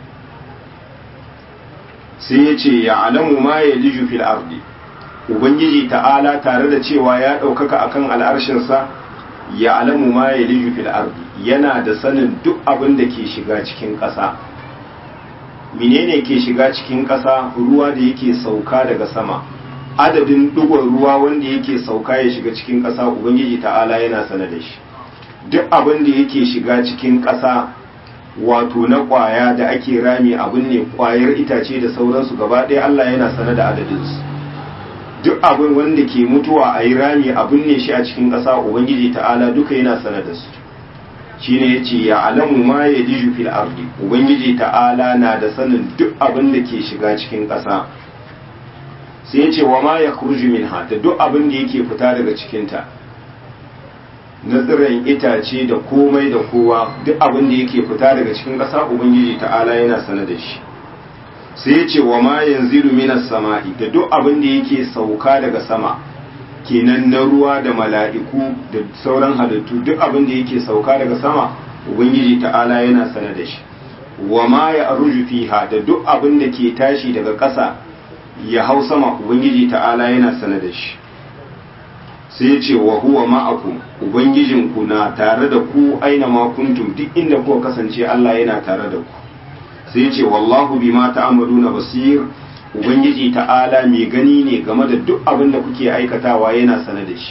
S1: sai ya ce ya alamu ma ya liju fil ardi ubangiji ta'ala tare da cewa ya ɗaukaka akan al'arshinsa ya alamu ma ya liju fil ardi yana da sanin duk abin da ke shiga cikin ƙasa menene ke shiga cikin ƙasa ruwa da yake sauka daga sama adadin ɗigon ruwa wanda yake sauka ya shiga cikin ƙasa ubangiji ta'ala yana sane da shi duk abin da yake shiga cikin ƙasa wato na ƙwaya da ake rami abin ne ƙwayar itace da sauransu gaba ɗaya Allah yana sane da adadinsu duk abin wanda ke mutuwa a yi rami abin ne shi a cikin ƙasa ubangiji ta'ala duka yana sane da su shine ya ce ya alamu ma ya ji fil ardi ubangiji ta'ala na da sanin duk abin da ke shiga cikin ƙasa sai ya ce wa ma ya kurji min da duk abin da yake fita daga cikinta na tsirin itace da komai da kowa duk abin da yake fita daga cikin ƙasa ubangiji ta'ala yana sane da shi sai ya ce wa ma yanzilu minas sama'i da duk abin da yake sauka daga sama kenan na ruwa da mala'iku da sauran halittu duk abin da yake sauka daga sama ubangiji ta'ala yana sane da shi wa ma ya aruju fiha da duk abin da ke tashi daga ƙasa ya hau sama ubangiji ta'ala yana sane da shi sai ya ce wa huwa ma'akum ubangijinku na tare da ku aina ma kuntum duk inda kuka kasance Allah yana tare da ku sai ya ce wallahu bima ta'maluna basir ubangiji ta'ala mai gani ne game da duk abin da kuke aikatawa yana sane da shi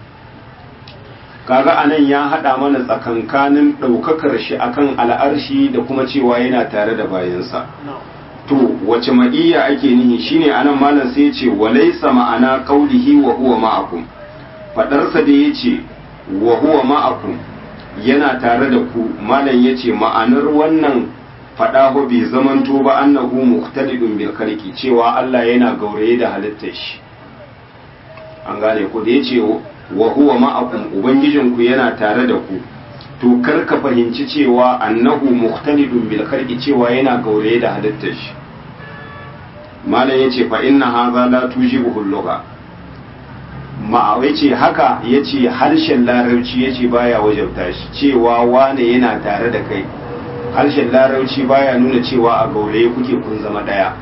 S1: kaga anan ya hada mana tsakankanin daukakar shi akan al'arshi da kuma cewa yana tare da bayansa to wace ma'iyya ake nihi shine anan malam sai ya ce walaysa ma'ana qaulihi wa huwa ma'akum fadarsa da yace wa huwa ma'akum yana tare da ku malam yace ma'anar wannan fada ho bai zamanto ba annahu muqtadidun bil khalqi cewa Allah yana gauraye da halittar shi an gane ku da yace wa huwa ma'akum ubangijinku yana tare da ku to kar ka fahimci cewa annahu muqtalidun bil khalqi cewa yana gauraye da halittar shi malam yace fa inna hadha la tujibuhu lugha ma yace haka yace harshen larabci yace baya wajabta shi cewa wane yana tare da kai harshen larabci baya nuna cewa a gauraye kuke kun zama daya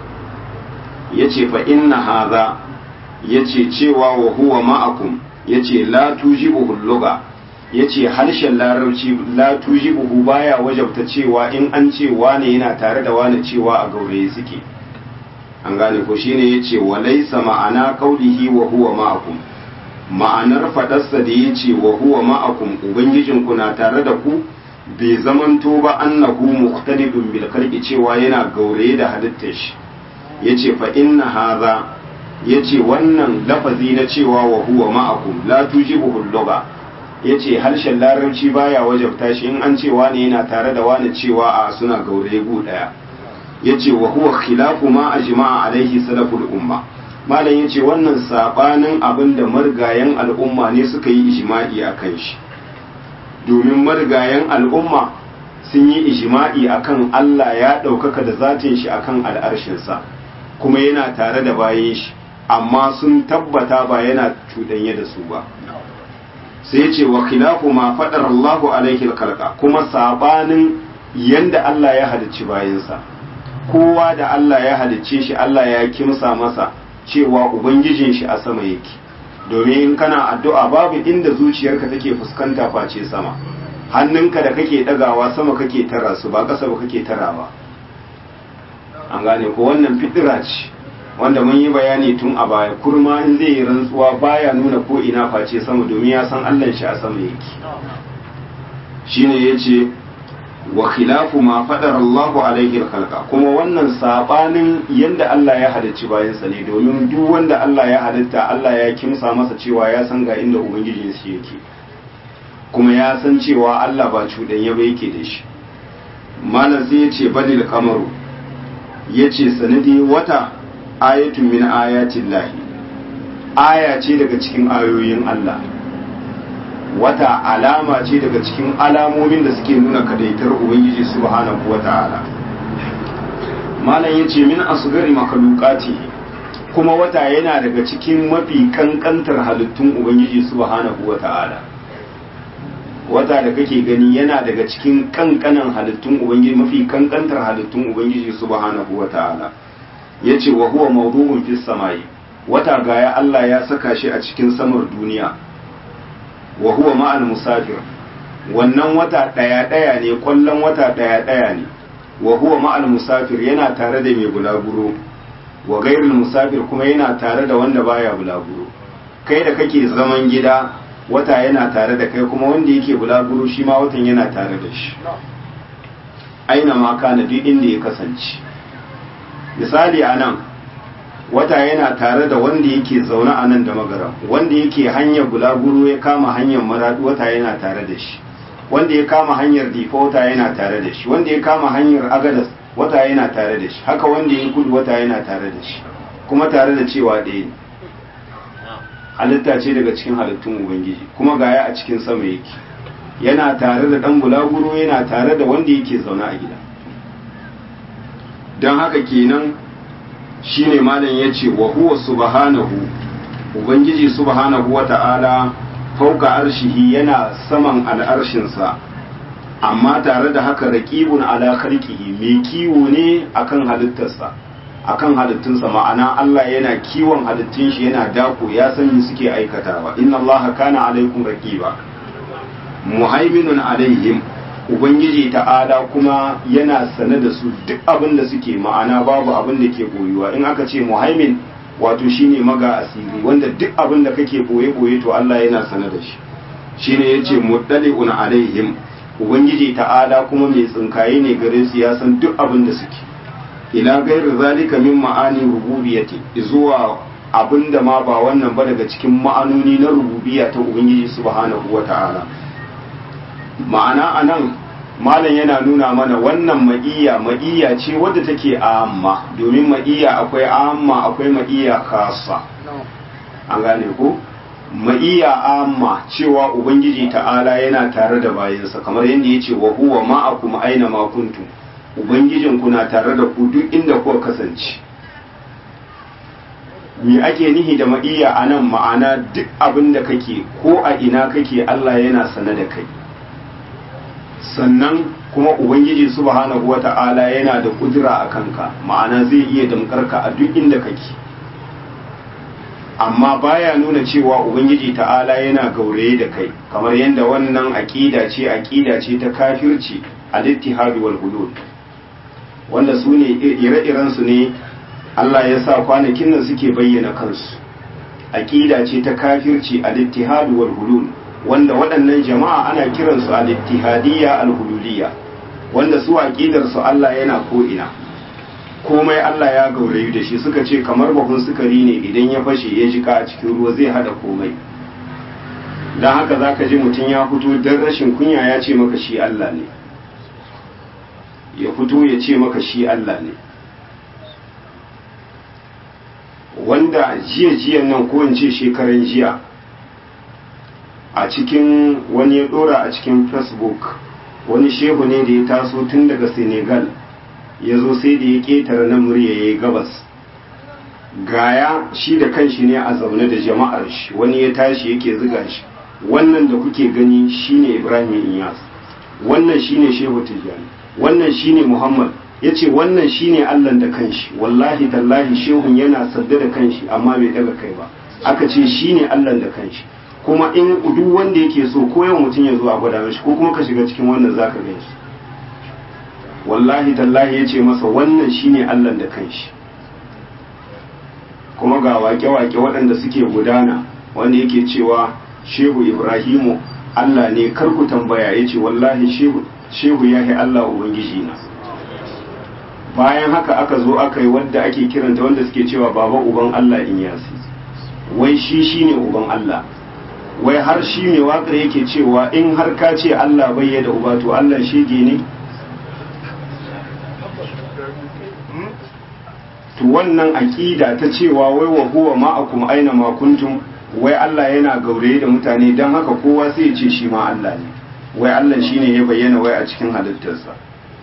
S1: yace fa inna hadha yace cewa wa huwa ma'akum yace la tujibuhu lugha yace harshen larabci la tujibuhu baya wajabta cewa in an ce wane yana tare da wane cewa a gauraye suke an gane ko shine yace wa laysa ma'ana qaulihi wa huwa ma'akum ma'anar fadarsa da yace wa huwa ma'akum ubangijinku na tare da ku bai zamanto ba annahu muqtadidun bil khalqi cewa yana gauraye da halittar shi yace fa inna hadha yace wannan lafazi na cewa wa huwa ma'akum la tujibuhu lugha yace harshen larabci baya wajabta shi in an ce wani yana tare da wani cewa a suna gauraye gu daya yace wa huwa khilafu ma ajma'a alaihi salaful umma malam yace wannan sabanin abin da margayan al'umma ne suka yi ijma'i akan shi domin margayan al'umma sun yi ijma'i akan Allah ya ɗaukaka da zatin shi akan al'arshinsa kuma yana tare da bayan shi amma sun tabbata ba yana cuɗanye da su ba sai ce wa khilafu ma faɗar Allahu alaihi kalka kuma sabanin yanda Allah ya halicci bayansa kowa da Allah ya halicce shi Allah ya kimsa masa cewa ubangijin shi a sama yake domin in kana addu'a babu inda zuciyarka take fuskanta face sama hannunka da kake dagawa sama kake tara su ba ƙasa ba kake tarawa an gane ko wannan fitira ce wanda mun yi bayani tun a baya kurma in zai yi rantsuwa baya nuna ko ina face sama domin ya san Allah shi a sama yake shine yace wa khilafu ma fadar Allahu alaihi khalqa kuma wannan sabanin yanda Allah ya halicci bayansa ne domin duk wanda Allah ya halitta Allah ya kimsa masa cewa ya san ga inda ubangijin shi yake kuma ya san cewa Allah ba cuɗanya ba yake da shi malam sai yace balil kamaru yace sanadi wata ayatun min ayatin lahi aya ce daga cikin ayoyin Allah wata alama ce daga cikin alamomin da suke nuna kadaitar ubangiji subhanahu wata'ala malam yace min asgari makalukati kuma wata yana daga cikin mafi kankantar halittun ubangiji subhanahu wata'ala wata da kake gani yana daga cikin kankanan halittun ubangiji mafi kankantar halittun ubangiji subhanahu wata'ala yace wa huwa mawdu'un fis samai wata gaya Allah ya saka shi a cikin samar duniya wa huwa ma'al musafir wannan wata daya daya ne kwallon wata daya daya ne wa huwa ma'al musafir yana tare da mai bulaguro wa gairul musafir kuma yana tare da wanda baya bulaguro kai da kake zaman gida wata yana tare da kai kuma wanda yake bulaguro shi ma watan yana tare da shi aina ma kana duk inda ya kasance misali a nan wata yana tare da wanda yake zaune a nan da magaram wanda yake hanyar bulaguro ya kama hanyar maradu wata yana tare da shi wanda ya kama hanyar difa wata yana tare da shi wanda ya kama hanyar agadas wata yana tare da shi haka wanda ya kudu wata yana tare da shi kuma tare da cewa ɗaya ne halitta ce daga cikin halittun ubangiji kuma gaya a cikin sama yake yana tare da ɗan bulaguro yana tare da wanda yake zaune a gida don haka kenan shine malam ya ce wa huwa subhanahu ubangiji subhanahu wa ta'ala fauka arshihi yana saman al'arshinsa amma tare da haka raqibun ala khalqihi mai kiwo ne akan halittarsa akan halittunsa ma'ana Allah yana kiwon halittun shi yana dako ya san me suke aikatawa inna Allah kana alaikum raqiba muhaiminun alaihim ubangiji ta'ala kuma yana sane da su duk abin da suke ma'ana babu abin da ke boyuwa in aka ce muhaimin wato shine maga asiri wanda duk abin da kake boye boye to Allah yana sane da shi shine yace muddali'un alaihim ubangiji ta'ala kuma mai tsinkaye ne gare su ya san duk abin da suke ila gairu zalika min ma'ani rububiyyati zuwa abinda ma ba wannan ba daga cikin ma'anoni na rububiyya ta ubangiji subhanahu wata'ala ma'ana anan malam yana nuna mana wannan ma'iyya ma'iyya ce wadda take amma domin ma'iyya akwai amma akwai ma'iyya kasa an gane ko ma'iyya amma cewa ubangiji ta'ala yana tare da bayansa kamar yadda ya ce wa huwa ma'akum aina ma kuntum ubangijin ku na tare da ku duk inda kuka kasance me ake nihi da ma'iyya anan ma'ana duk abin da kake ko a ina kake Allah yana sane da kai sannan kuma ubangiji subhanahu wata'ala yana da kudura a kanka ma'ana zai iya damkarka a duk inda kake amma baya nuna cewa ubangiji ta'ala yana gauraye da kai kamar yadda wannan aqida ce aqida ce ta kafirci al-ittihad wal hulul wanda su ne ire-iren su ne Allah ya sa kwanakin nan suke bayyana kansu aqida ce ta kafirci al-ittihad wal hulul wanda waɗannan jama'a ana kiransu al-ittihadiyya al-hululiyya wanda su aqidar su Allah yana ko ina komai Allah ya gaurayu da shi suka ce kamar bahun sukari ne idan ya fashe ya jika a cikin ruwa zai hada komai don haka za ka ji mutum ya fito don rashin kunya ya ce maka shi Allah ne ya fito ya ce maka shi Allah ne wanda jiya-jiyan nan ko in ce shekaran jiya a cikin wani ya dora a cikin facebook wani shehu ne da ya taso tun daga senegal ya zo sai da ya ƙetare na murya ya yi gabas gaya shi da kanshi ne a zaune da jama'ar shi wani ya tashi yake ziga shi wannan da kuke gani shine ibrahim inyas wannan shine shehu tijjani wannan shine muhammad ya ce wannan shine allah da kanshi wallahi tallahi shehun yana sadda da kanshi amma bai daga kai ba aka ce shine allah da kanshi kuma in duk wanda yake so ko yau mutum ya zo a gwada mashi ko kuma ka shiga cikin wannan zaka gan shi wallahi tallahi ya ce masa wannan shine Allah da kanshi kuma ga wake-wake waɗanda suke gudana wanda yake cewa shehu ibrahimu Allah ne karku tambaya ya ce wallahi shehu ya yi Allah ubangiji na bayan haka aka zo aka yi wadda ake kiranta wanda suke cewa baba uban Allah in yasi wai shi shine uban Allah wai har shi mai waƙar yake cewa in har ka ce Allah bai da uba to Allah shege ne to wannan aƙida ta cewa wai wa huwa ma'akum aina ma kuntum wai Allah yana gauraye da mutane dan haka kowa sai ya ce shi ma Allah ne wai Allah shine ya bayyana wai a cikin halittarsa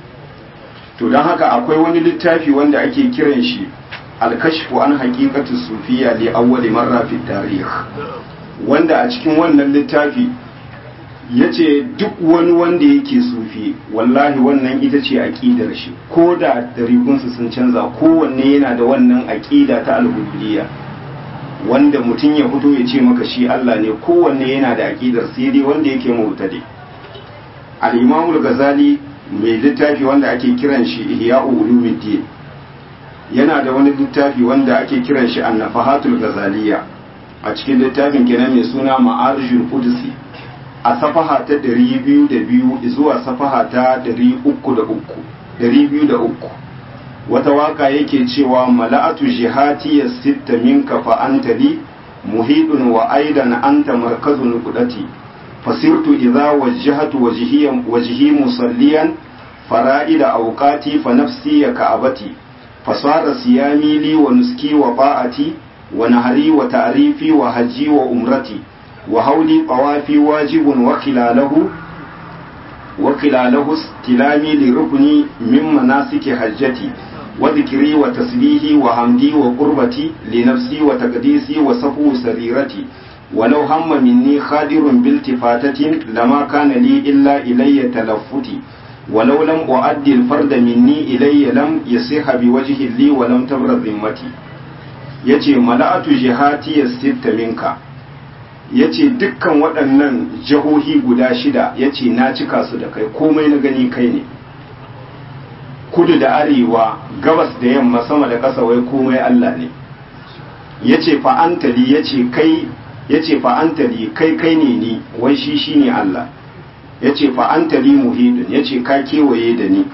S1: to dan haka akwai wani littafi wanda ake kiran shi al-kashfu an haqiqatu sufiyya li awwal marra fi tarikh wanda a cikin wannan littafi ya ce duk wani wanda yake sufi wallahi wannan ita ce aƙidar shi ko da darikunsu sun canza kowanne yana da wannan aƙida ta alhudiyya wanda mutum ya fito ya ce maka shi Allah ne kowanne yana da aƙidar sai dai wanda yake mutade al-imamul ghazali mai littafi wanda ake kiran shi ihya'u ulumuddin yana da wani littafi wanda ake kiran shi an-nafahatul ghazaliyya a cikin littafin kenan mai suna ma'arijul qudsi a safaha ta ɗari biyu da biyu zuwa safaha ta ɗari uku da uku ɗari biyu da uku wata waka yake cewa mala'atu jihati ya sitta minka fa anta li muhidun wa aidan anta markazun qudati fasirtu idza wajjahatu wajhiyan wajhi musalliyan fara'ida awqati fa nafsi ya ka'abati fasara siyami li wa nuski wa ba'ati wa nahari wa ta'rifi wa haji wa umrati وهولي طوافي واجب وخلاله وخلاله استلامي لركني من مناسك حجتي وذكري وتسبيحي وحمدي وقربتي لنفسي وتقديسي وصفو سريرتي ولو هم مني خادر بالتفاتة لما كان لي إلا إلي تلفتي ولو لم أؤدي الفرد مني إلي لم يصح بوجه لي ولم تبرد ذمتي يتي ملأت جهاتي الست منك ya ce dukkan waɗannan jihohi guda shida ya ce na cika su da kai komai na gani kai ne kudu da arewa gabas da yamma sama da ƙasa wai komai Allah ne ya ce fa'antali ya ce kai ya ce fa'antali kai kai ne ni wai shi shi ne Allah ya ce fa'antali muhidun ya ce ka kewaye da ni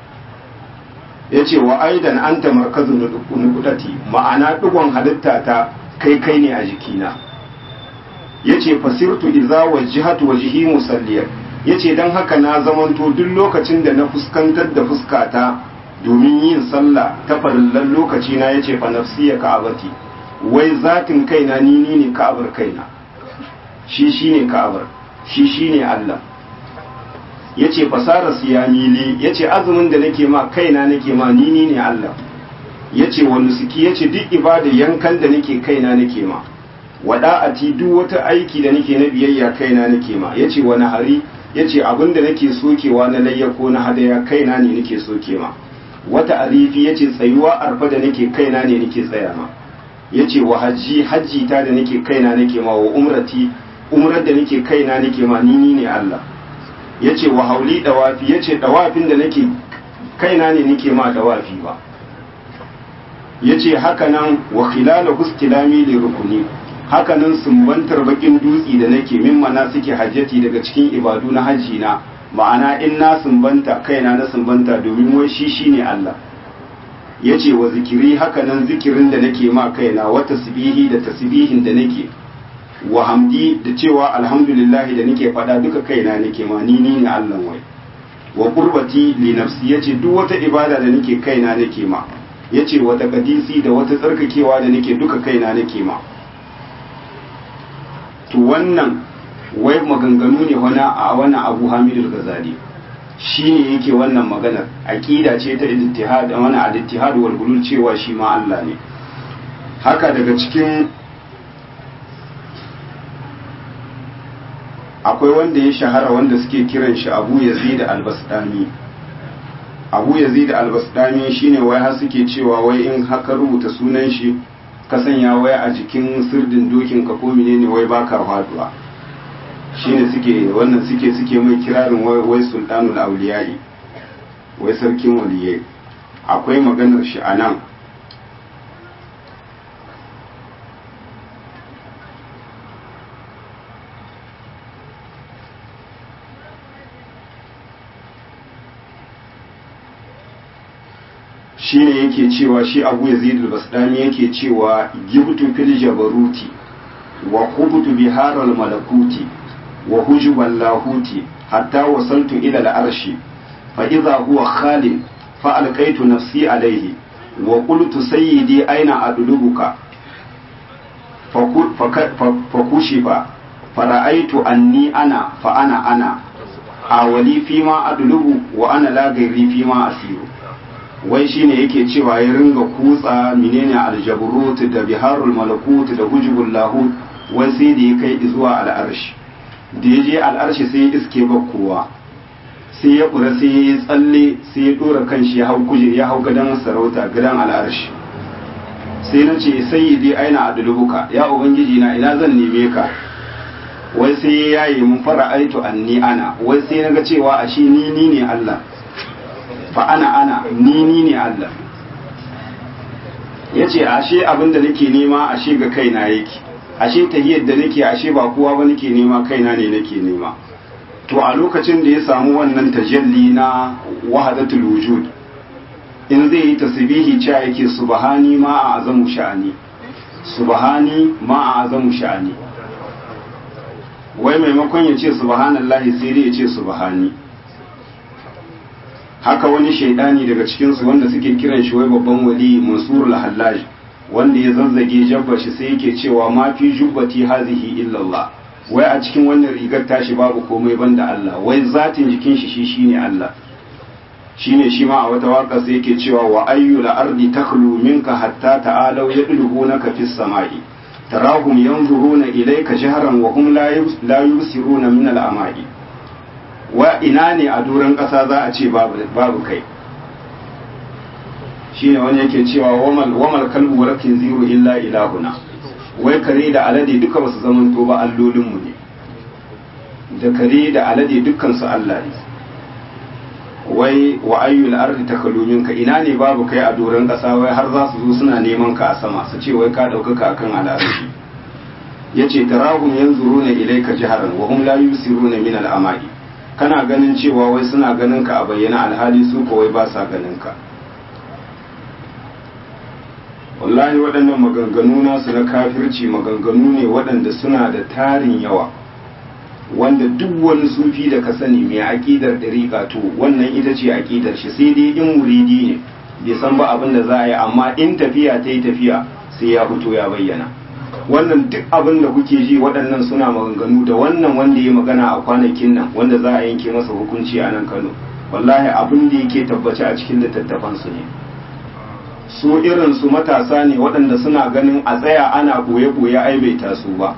S1: ya ce wa aidan an ta markazin nukudati ma'ana ɗigon halitta ta kai kai ne a jikina ya ce fasirtu iza wajihatu wajihi musalliyar ya ce don haka na zamanto duk lokacin da na fuskantar da fuskata domin yin sallah ta farillan lokaci na ya ce fa nafsiya ka'abati wai zatin kaina ni ni ne ka'abar kaina shi shi ne ka'abar shi shi ne Allah ya ce fasara siyami li ya ce azumin da nake ma kaina nake ma ni ni ne Allah ya ce wani suki ya ce duk ibada yankan da nake kaina nake ma wada'ati duk wata aiki da nake na biyayya kaina nake ma ya ce wani hari ya ce abin da nake sokewa na layya ko na hadaya kaina ne nake soke ma wata arifi ya ce tsayuwa arfa da nake kaina ne nake tsaya ma ya ce wa hajji hajji ta da nake kaina nake ma wa umrati umrar da nake kaina nake ma ni ni ne Allah ya ce wa hauli dawafi ya ce dawafin da nake kaina ne nake ma dawafi ba ya ce hakanan wa khilala hustilami li rukuni hakanan sumbantar bakin dutsi da nake min mana suke hajjati daga cikin ibadu na hajji na ma'ana in na sumbanta kaina na sumbanta domin wai shi shine Allah ya ce wa zikiri hakanan zikirin da nake ma kaina wa tasbihi da tasbihin da nake wa hamdi da cewa alhamdulillahi da nake fada duka kaina nake ma ni ni ne Allah wai wa qurbati li nafsi yace duk wata ibada da nake kaina nake ma yace wata kadisi da wata tsarkakewa da nake duka kaina nake ma to wannan wai maganganu ne wani a wannan Abu Hamidul Ghazali shine yake wannan maganar aqida ce ta ittihad wani al-ittihad wal hulul cewa shi ma Allah ne haka daga cikin akwai wanda ya shahara wanda suke kiran shi abu yazid al-bastami abu yazid al-bastami shine wai har suke cewa wai in haka rubuta sunan shi ka sanya wai a jikin sirdin dokin ka ko menene wai baka faduwa shine suke wannan suke suke mai kirarin wai wai sultanul awliyai wai sarkin waliyai akwai maganar shi anan shine yake cewa shi abu yazid al-basdami yake cewa gibtu fil jabaruti wa khubtu bihar al-malakuti wa hujub al-lahuti hatta wasaltu ila al-arshi fa idha huwa khalid fa alqaitu nafsi alayhi wa qultu sayyidi aina adlubuka fa kushifa fara'aitu anni ana fa ana ana awali fima adlubu wa ana la gairi fima asiru wai shine yake cewa ya ringa kutsa menene aljabrut da biharul malakut da hujubul lahut wai sai da ya kai zuwa al'arshi da ya je al'arshi sai ya iske bakkowa sai ya kura sai ya tsalle sai ya dora kanshi ya hau kuje ya hau gadan sarauta gadan al'arshi sai na ce sayyidi aina adlubuka ya ubangiji na ina zan neme ka wai sai ya yayi mun fara aitu anni ana wai sai na ga cewa ashe ni ni ne Allah fa ana ana ni ni ne Allah ya ce ashe abin da nake nema ashe ga kaina yake ashe tahiyar da nake ashe ba kowa ba nake nema kaina ne nake nema to a lokacin da ya samu wannan tajalli na wahadatul wujud in zai yi tasbihi cewa yake subhani ma a azamu sha'ani subhani ma a azamu sha'ani wai maimakon ya ce subhanallahi sai dai ya ce subhani haka wani shaidani daga cikinsu wanda suke kiran shi wai babban wali mansur al-hallaj wanda ya zazzage jabba shi sai yake cewa ma fi jubbati hazihi illallah wai a cikin wannan rigar tashi babu komai banda Allah wai zatin jikin shi shi shine Allah shine shi ma a wata waka sai yake cewa wa ayyul ardi takhlu minka hatta ta'alu yadluhunaka fis sama'i tarahum yanzuruna ilayka jahran wa hum la yusiruna min al-ama'i wa ina ne a doron ƙasa za a ce babu kai shi ne wani yake cewa wamal kalbu rakin ziru illa ilahuna wai kare da alade duka basu zaman to ba allolinmu ne da kare da alade dukkansu Allah ne wai wa ayyul ardi takalumin ka ina ne babu kai a doron ƙasa wai har za su zo suna neman ka a sama su ce wai ka ɗaukaka akan al'arshi yace tarahum yanzuruna ilayka jaharan wa hum la yusiruna min al'amali kana ganin cewa wai suna ganin ka a bayyana alhali su kawai ba sa ganin ka wallahi waɗannan maganganu nasu na kafirci maganganu ne waɗanda suna da tarin yawa wanda duk wani sufi da ka sani mai aƙidar ɗariƙa to wannan ita ce aƙidar shi sai dai in muridi ne bai san ba abin da za a yi amma in tafiya ta yi tafiya sai ya fito ya bayyana wannan duk abin da kuke ji waɗannan suna maganganu da wannan wanda ya magana a kwanakin nan wanda za a yanke masa hukunci a nan kano wallahi abin da yake tabbace a cikin littattafansu ne su irin su matasa ne waɗanda suna ganin a tsaya ana ɓoye-ɓoye ai bai taso ba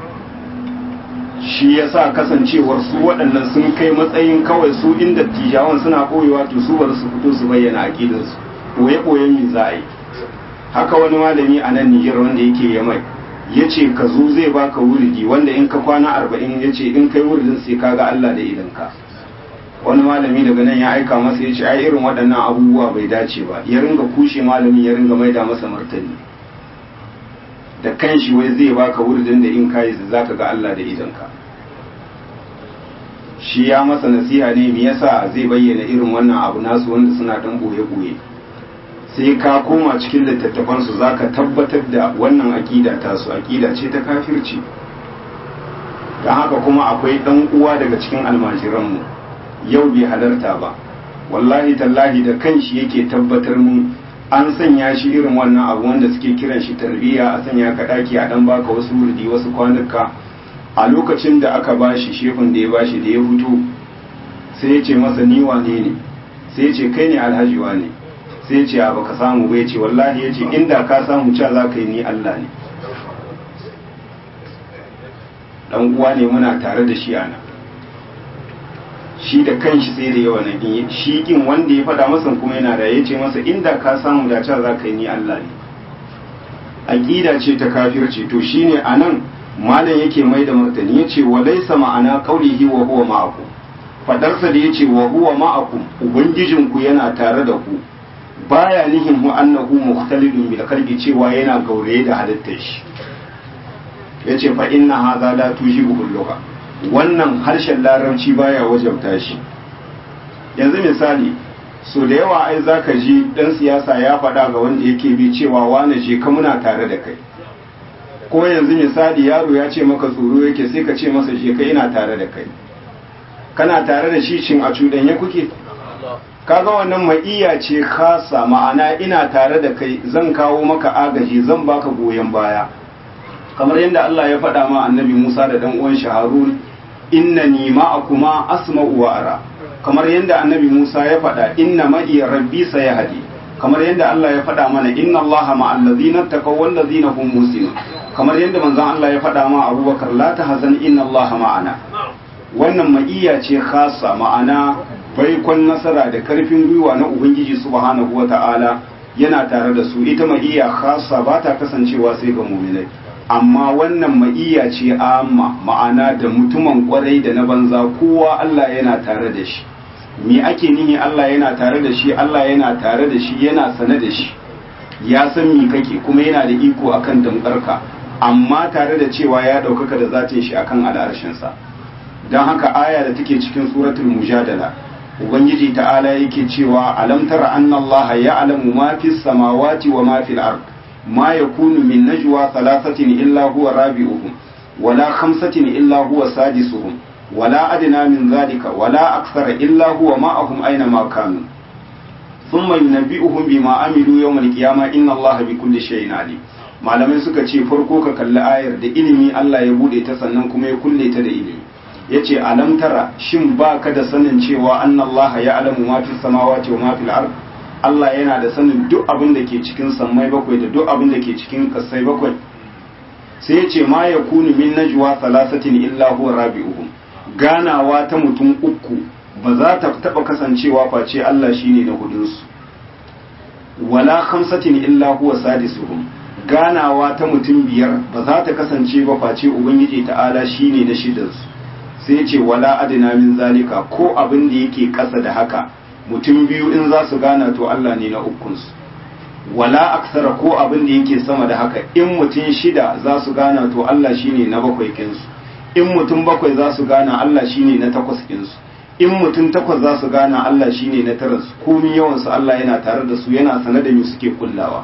S1: shi ya sa kasancewar su waɗannan sun kai matsayin kawai su inda tijawan suna ɓoyewa to su bar su fito su bayyana aƙidarsu ɓoye-ɓoyen me za a yi haka wani malami a nan Nijar wanda yake yamai ya ce ka zo zai baka wuridi wanda in ka kwana arba'in ya ce in kai wuridin sai ka ga Allah da idanka wani malami daga nan ya aika masa ya ce ai irin waɗannan abubuwa bai dace ba ya ringa kushe malamin ya ringa maida masa martani da kanshi wai zai baka wuridin da in kayi za ka ga Allah da idanka shi ya masa nasiha ne me yasa zai bayyana irin wannan abu nasu wanda suna dan boye-boye sai ka koma cikin littattafansu za ka tabbatar da wannan aƙida tasu aƙida ce ta kafirci don haka kuma akwai ɗan uwa daga cikin almajiranmu yau bai halarta ba wallahi tallahi da kanshi yake tabbatar mun an sanya shi irin wannan abu wanda suke kiran shi tarbiyya a sanya ka ɗaki a ɗan baka wasu wurdi wasu kwanuka a lokacin da aka bashi shefin da ya bashi da ya fito sai ya ce masa ni wane ne sai ya ce kai ne alhaji wane sai ce a baka samu bai ce wallahi ya ce inda ka samu ca za ka yi ni Allah ne dan uwa ne muna tare da shi ana shi da kanshi sai da yawa nan shi kin wanda ya faɗa masa kuma yana da ya ce masa inda ka samu da ca za ka yi ni Allah ne aqida ce ta kafirci to shine anan malam yake mai da martani yace walaysa ma'ana qaulihi wa huwa ma'akum fadarsa da yace wa huwa ma'akum ubangijinku yana tare da ku baya nihin hu annahu mukhtalidun bil qalbi cewa yana gauraye da halittar shi yace fa inna hadha la tujibu lugha wannan harshen larabci baya wajabta shi yanzu misali so da yawa ai zaka ji dan siyasa ya faɗa ga wanda yake bi cewa wane je ka muna tare da kai ko yanzu misali yaro ya ce maka tsoro yake sai ka ce masa je ka ina tare da kai kana tare da shi cin a cuɗanye kuke kaga wannan ma'iya ce khasa ma'ana ina tare da kai zan kawo maka agaji zan baka goyon baya kamar yadda Allah ya faɗa ma annabi Musa da dan uwan shi Harun innani ma'akuma asma'u wa ara kamar yadda annabi Musa ya faɗa inna ma'i rabbi sayahdi kamar yadda Allah ya faɗa mana inna Allah ma'al ladzina taqaw wal ladzina hum muhsinun kamar yadda manzon Allah ya faɗa ma Abubakar la tahzan inna Allah ma'ana wannan ma'iya ce khasa ma'ana baikon nasara da karfin gwiwa na ubangiji subhanahu wata'ala yana tare da su ita ma'iya khasa ba ta kasancewa sai ga muminai amma wannan ma'iya ce amma ma'ana da mutumin kwarai da na banza kowa Allah yana tare da shi me ake nihi Allah yana tare da shi Allah yana tare da shi yana sane da shi ya san me kake kuma yana da iko akan damkarka amma tare da cewa ya ɗaukaka da zatin shi akan al'arshinsa don haka aya da take cikin suratul mujadala ubangiji ta'ala yake cewa alam tara anna allaha ya'lamu ma fis samawati wa ma fil ard ma yakunu min najwa thalathatin illa huwa rabi'uhum wala khamsatin illa huwa sadisuhum wala adna min dhalika wala akthara illa huwa ma'ahum aina ma kanu thumma yunabbi'uhum bima amilu yawm al-qiyamah inna allaha bikulli shay'in alim malamai suka ce farko ka kalli ayar da ilimi Allah ya bude ta sannan kuma ya kulle ta da ilimi yace alam tara shin baka da sanin cewa annallaha ya'lamu ma fis samawati wa ma fil ard Allah yana da sanin duk abin da ke cikin sammai bakwai da duk abin da ke cikin kasai bakwai sai yace ma yakunu min najwa thalathatin illa huwa rabi'uhum ganawa ta mutum uku ba za ta taba kasancewa face Allah shine na hudunsu wala khamsatin illa huwa sadisuhum ganawa ta mutum biyar ba za ta kasance ba face ubangiji ta'ala shine na shidansu sai ce wala adina min zalika ko abin da yake ƙasa da haka mutum biyu in za su gana to Allah ne na ukunsu wala aksara ko abin da yake sama da haka in mutum shida za su gana to Allah shine na bakwai kinsu in mutum bakwai za su gana Allah shine na takwas kinsu in mutum takwas za su gana Allah shine na tara su komin yawan su Allah yana tare da su yana sanar da mu suke kullawa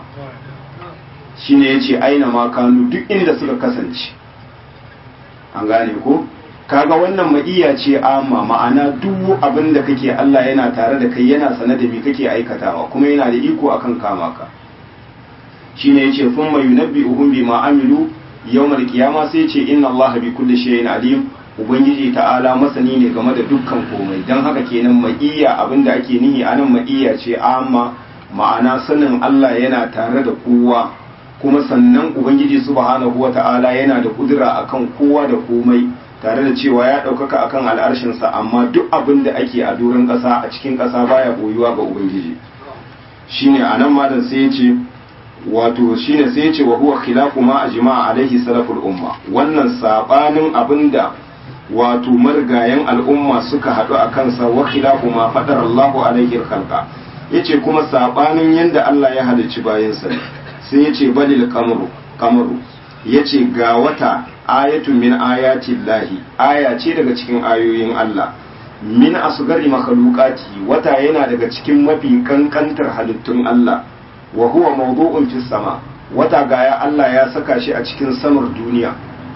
S1: shine yace aina ma kanu duk inda suka kasance an gane ko kaga wannan ma'iyya ce amma ma'ana duk abin da kake Allah yana tare da kai yana sane da me kake aikatawa kuma yana da iko akan kama ka shine yace thumma yunabbi'uhum bima amilu yawmal qiyama sai yace inna Allah bi kulli shay'in alim ubangiji ta'ala masani ne game da dukkan komai dan haka kenan ma'iyya abinda ake nihi anan ma'iyya ce amma ma'ana sanin Allah yana tare da kowa kuma sannan ubangiji subhanahu wata'ala yana da kudura akan kowa da komai tare da cewa ya ɗaukaka akan al'arshinsa amma duk abin da ake a doron ƙasa a cikin ƙasa baya boyuwa ga ubangiji shine anan malam sai ya ce wato shine sai ya ce wa huwa khilafu ma ajma'a alaihi salaful umma wannan sabanin abinda wato margayen al'umma suka haɗu a kansa wa khilafu ma fadar Allahu alaihi khalqa yace kuma sabanin yanda Allah ya halicci bayansa sai yace balil qamaru qamaru yace ga wata ayatu min ayatin lahi aya ce daga cikin ayoyin Allah min asgari makhluqati wata yana daga cikin mafi kankantar halittun Allah wa huwa mawdu'un fis sama wata gaya Allah ya saka shi a cikin samar duniya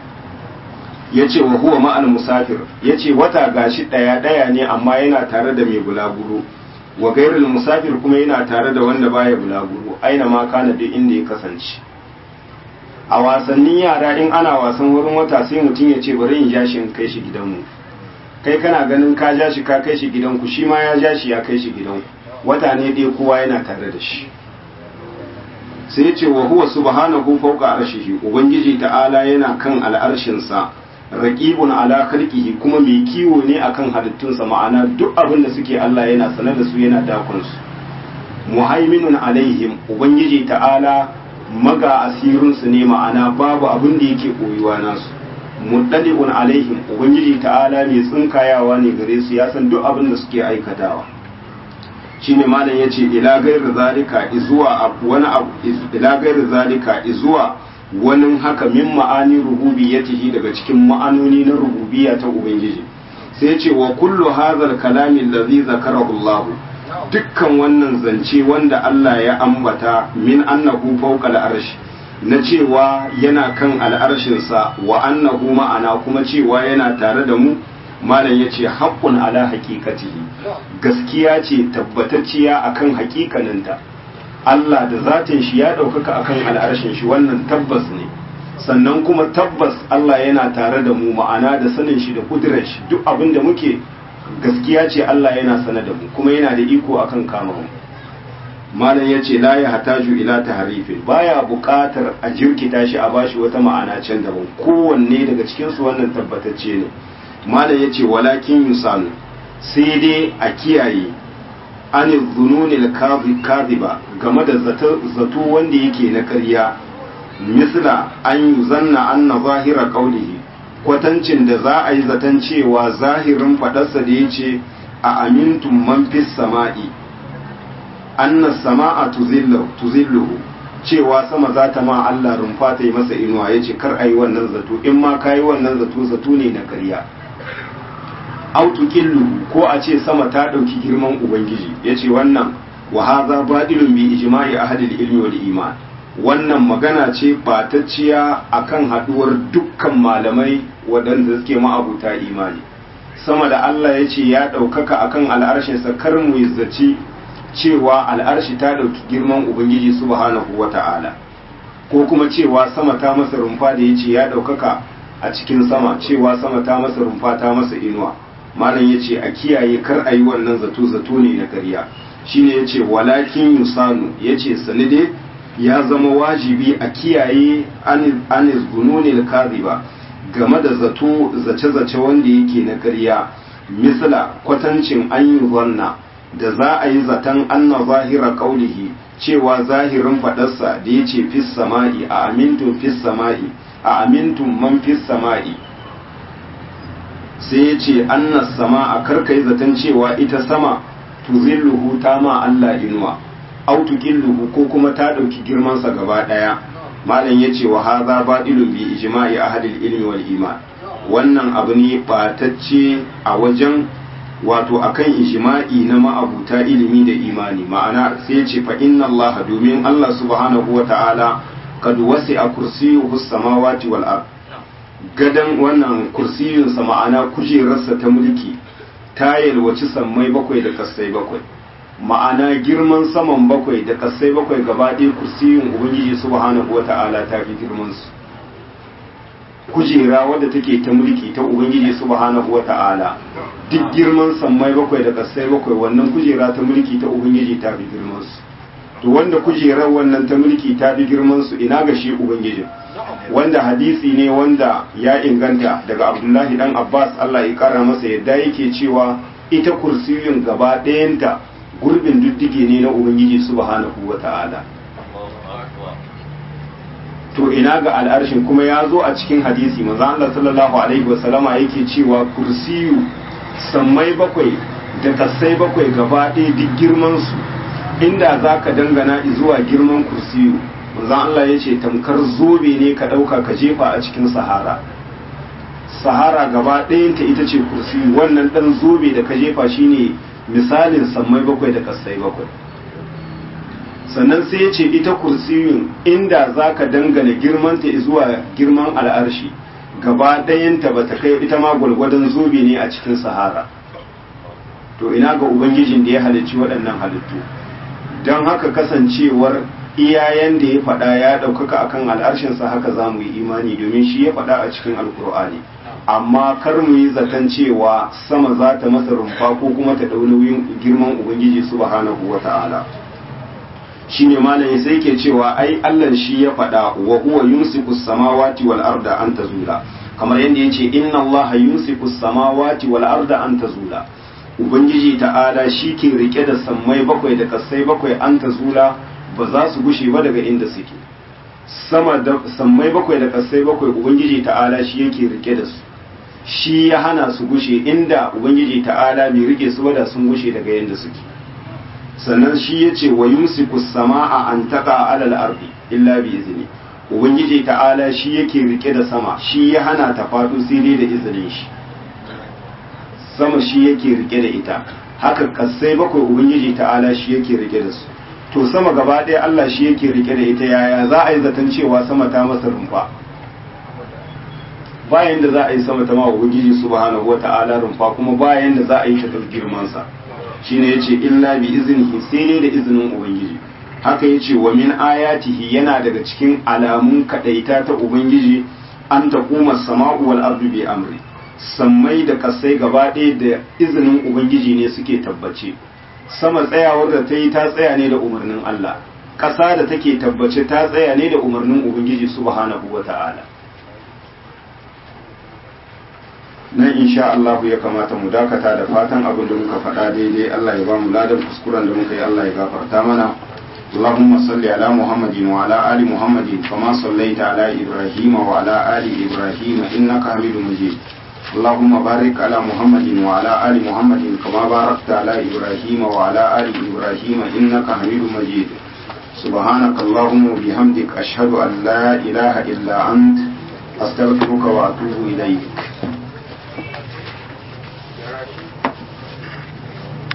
S1: yace wa huwa ma'al musafir yace wata gashi daya daya ne amma yana tare da mai bulaguro wa gairul musafir kuma yana tare da wanda baya bulaguro aina ma kana duk inda ya kasance a wasannin yara in ana wasan wurin wata sai mutum ya ce bari in ja shi in kai shi gidanmu kai kana ganin ka ja shi ka kai shi gidanku shi ma ya ja shi ya kai shi gidanku wata ne dai kowa yana tare da shi sai ya ce wa huwa subhanahu fawqa arshihi ubangiji ta'ala yana kan al'arshinsa raqibun ala khalqihi kuma mai kiwo ne akan halittunsa ma'ana duk abin da suke Allah yana sanar da su yana dakon su muhaiminun alaihim ubangiji ta'ala maga asirinsu ne ma'ana babu abin da yake koyuwa nasu muddali'un alaihim ubangiji ta'ala mai tsinkayawa ne gare su ya san duk abin da suke aikatawa shine malam yace ila gairu zalika izuwa wani abu ila gairu zalika izuwa wani haka min ma'ani rububiyyatihi daga cikin ma'anoni na rububiyya ta ubangiji sai yace wa kullu hadhal kalami allazi zakarahu Allah dukkan wannan zance wanda Allah ya ambata min annahu fawqa al'arshi na cewa yana kan al'arshinsa wa annahu ma'ana kuma cewa yana tare da mu malam yace haqqun ala haqiqatihi gaskiya ce tabbatacciya akan haƙiƙaninta Allah da zatin shi ya ɗaukaka akan al'arshin shi wannan tabbas ne sannan kuma tabbas Allah yana tare da mu ma'ana da sanin shi da kudurar shi duk abin da muke gaskiya ce Allah yana sana da mu kuma yana da iko akan kama mu malam ya ce la ya hataju ila taharifin baya buƙatar a jirkita shi a bashi wata ma'ana can daban kowanne daga cikin su wannan tabbatacce ne malam ya ce walakin yusanu sai dai a kiyaye an zununil kadhiba game da zato wanda yake na ƙarya misla an yuzanna anna zahira qawlihi kwatancin da za a yi zaton cewa zahirin faɗarsa da ya ce a amintun man fis sama'i anna sama'a tuzilluhu cewa sama za ta ma Allah rumfa ta yi masa inuwa ya ce kar a yi wannan zato in ma ka yi wannan zato zato ne na karya autukilluhu ko a ce sama ta ɗauki girman ubangiji ya ce wannan wa haza badilun bi ijma'i ahadil ilmi wal iman wannan magana ce batacciya akan haduwar dukkan malamai waɗanda suke ma'abuta imani sama da Allah ya ce ya ɗaukaka akan al'arshinsa kar mu zaci cewa al'arshi ta ɗauki girman Ubangiji subhanahu wa ta'ala ko kuma cewa sama ta masa rumfa da ya ce ya ɗaukaka a cikin sama cewa sama ta masa rumfa ta masa inuwa malam ya ce a kiyaye kar a yi wannan zato zato ne na ƙarya shine ya ce walakin yusanu ya ce sanide ya zama wajibi a kiyaye anis gununil kaziba game da zato zace-zace wanda yake na ƙarya misla kwatancin an yi zanna da za a yi zaton anna zahira kaulihi cewa zahirin faɗarsa da ya ce fis sama'i a amintun fis sama'i a amintun man fis sama'i sai ya ce anna sama a karkai zaton cewa ita sama tuzilluhu ta ma Allah inuwa autukilluhu ko kuma ta ɗauki girmansa gaba ɗaya malam ya ce wa haza baɗilun bi ijma'i ahadil ilmi wal iman wannan abu ne ɓatacce a wajen wato akan ijma'i na ma'abuta ilimi da imani ma'ana sai ya ce fa inna Allah domin Allah subhanahu wa ta'ala kad wasi a kursiyuhu samawati wal ard gadan wannan kursiyinsa ma'ana kujerarsa ta mulki ta yalwaci sammai bakwai da kasai bakwai ma'ana girman saman bakwai da kasai bakwai gaba ɗaya kursiyin ubangiji subhanahu wata'ala ta fi girman su kujera wadda take ta mulki ta ubangiji subhanahu wata'ala duk girman sammai bakwai da kasai bakwai wannan kujera ta mulki ta ubangiji ta fi girman su to wanda kujerar wannan ta mulki ta fi girman su ina ga shi ubangijin wanda hadisi ne wanda ya inganta daga abdullahi dan abbas allah ya kara masa yadda yake cewa ita kursiyin gaba ɗayanta gurbin duddige ne na ubangiji subhanahu wa ta'ala to ina ga al'arshin kuma ya zo a cikin hadisi manzo Allah sallallahu alaihi wa sallama yake cewa kursiyu sammai bakwai da kasai bakwai gaba ɗaya duk girman su inda zaka dangana zuwa girman kursiyu manzo Allah ya ce tamkar zobe ne ka ɗauka ka jefa a cikin sahara sahara gaba ɗayanta ita ce kursiyu wannan ɗan zobe da ka jefa shine misalin sammai bakwai da kasai bakwai sannan sai ya ce ita kursiyun inda za ka dangana girmanta zuwa girman al'arshi gaba ɗayanta ba ta kai ita ma gwalgwadon zobe ne a cikin sahara to ina ga ubangijin da ya halicci waɗannan halittu don haka kasancewar iyayen da ya faɗa ya ɗaukaka akan al'arshinsa haka za mu yi imani domin shi ya faɗa a cikin alkur'ani amma kar mu yi zaton cewa sama za ta masa rumfa ko kuma ta ɗau nauyin girman ubangiji subhanahu wa ta'ala shi ne malami sai ke cewa ai Allah shi ya faɗa wa huwa yumsiku samawati wal arda an tazula kamar yadda yace inna Allah yumsiku samawati wal arda an tazula ubangiji ta'ala shi ke rike da sammai bakwai da kasai bakwai an tazula ba za su gushe ba daga inda suke sama da sammai bakwai da kasai bakwai ubangiji ta'ala shi yake rike da su shi ya hana su gushe inda ubangiji ta'ala bai rike su ba da sun gushe daga yanda suke sannan shi ya ce wa yumsiku sama'a an taqa alal ardi illa bi izni ubangiji ta'ala shi yake rike da sama shi ya hana ta faɗo sai dai da izinin shi sama shi yake rike da ita haka kasai bakwai ubangiji ta'ala shi yake rike da su to sama gaba ɗaya Allah shi yake rike da ita yaya za a yi zaton cewa sama ta masa rumfa bayan da za a yi sama ta ma ubangiji subhanahu wata'ala rumfa kuma bayan da za a yi ta girman sa shine yace illa bi iznihi sai dai da izinin ubangiji haka yace wa min ayatihi yana daga cikin alamun kadaita ta ubangiji an taquma samau wal ardu bi amri sammai da kasai gaba ɗaya da izinin ubangiji ne suke tabbace sama tsayawar da ta yi ta tsaya ne da umarnin Allah ƙasa da take tabbace ta tsaya ne da umarnin ubangiji subhanahu wata'ala nan insha Allah ya kamata mu dakata da fatan abin da muka faɗa daidai Allah ya ba mu ladan kuskuren da muka yi Allah ya gafarta mana اللهم صل على محمد وعلى آل محمد كما صليت على إبراهيم وعلى آل إبراهيم إنك حميد مجيد اللهم بارك على محمد وعلى آل محمد كما باركت على إبراهيم وعلى آل إبراهيم إنك حميد مجيد سبحانك اللهم وبحمدك أشهد أن لا إله إلا أنت أستغفرك وأتوب إليك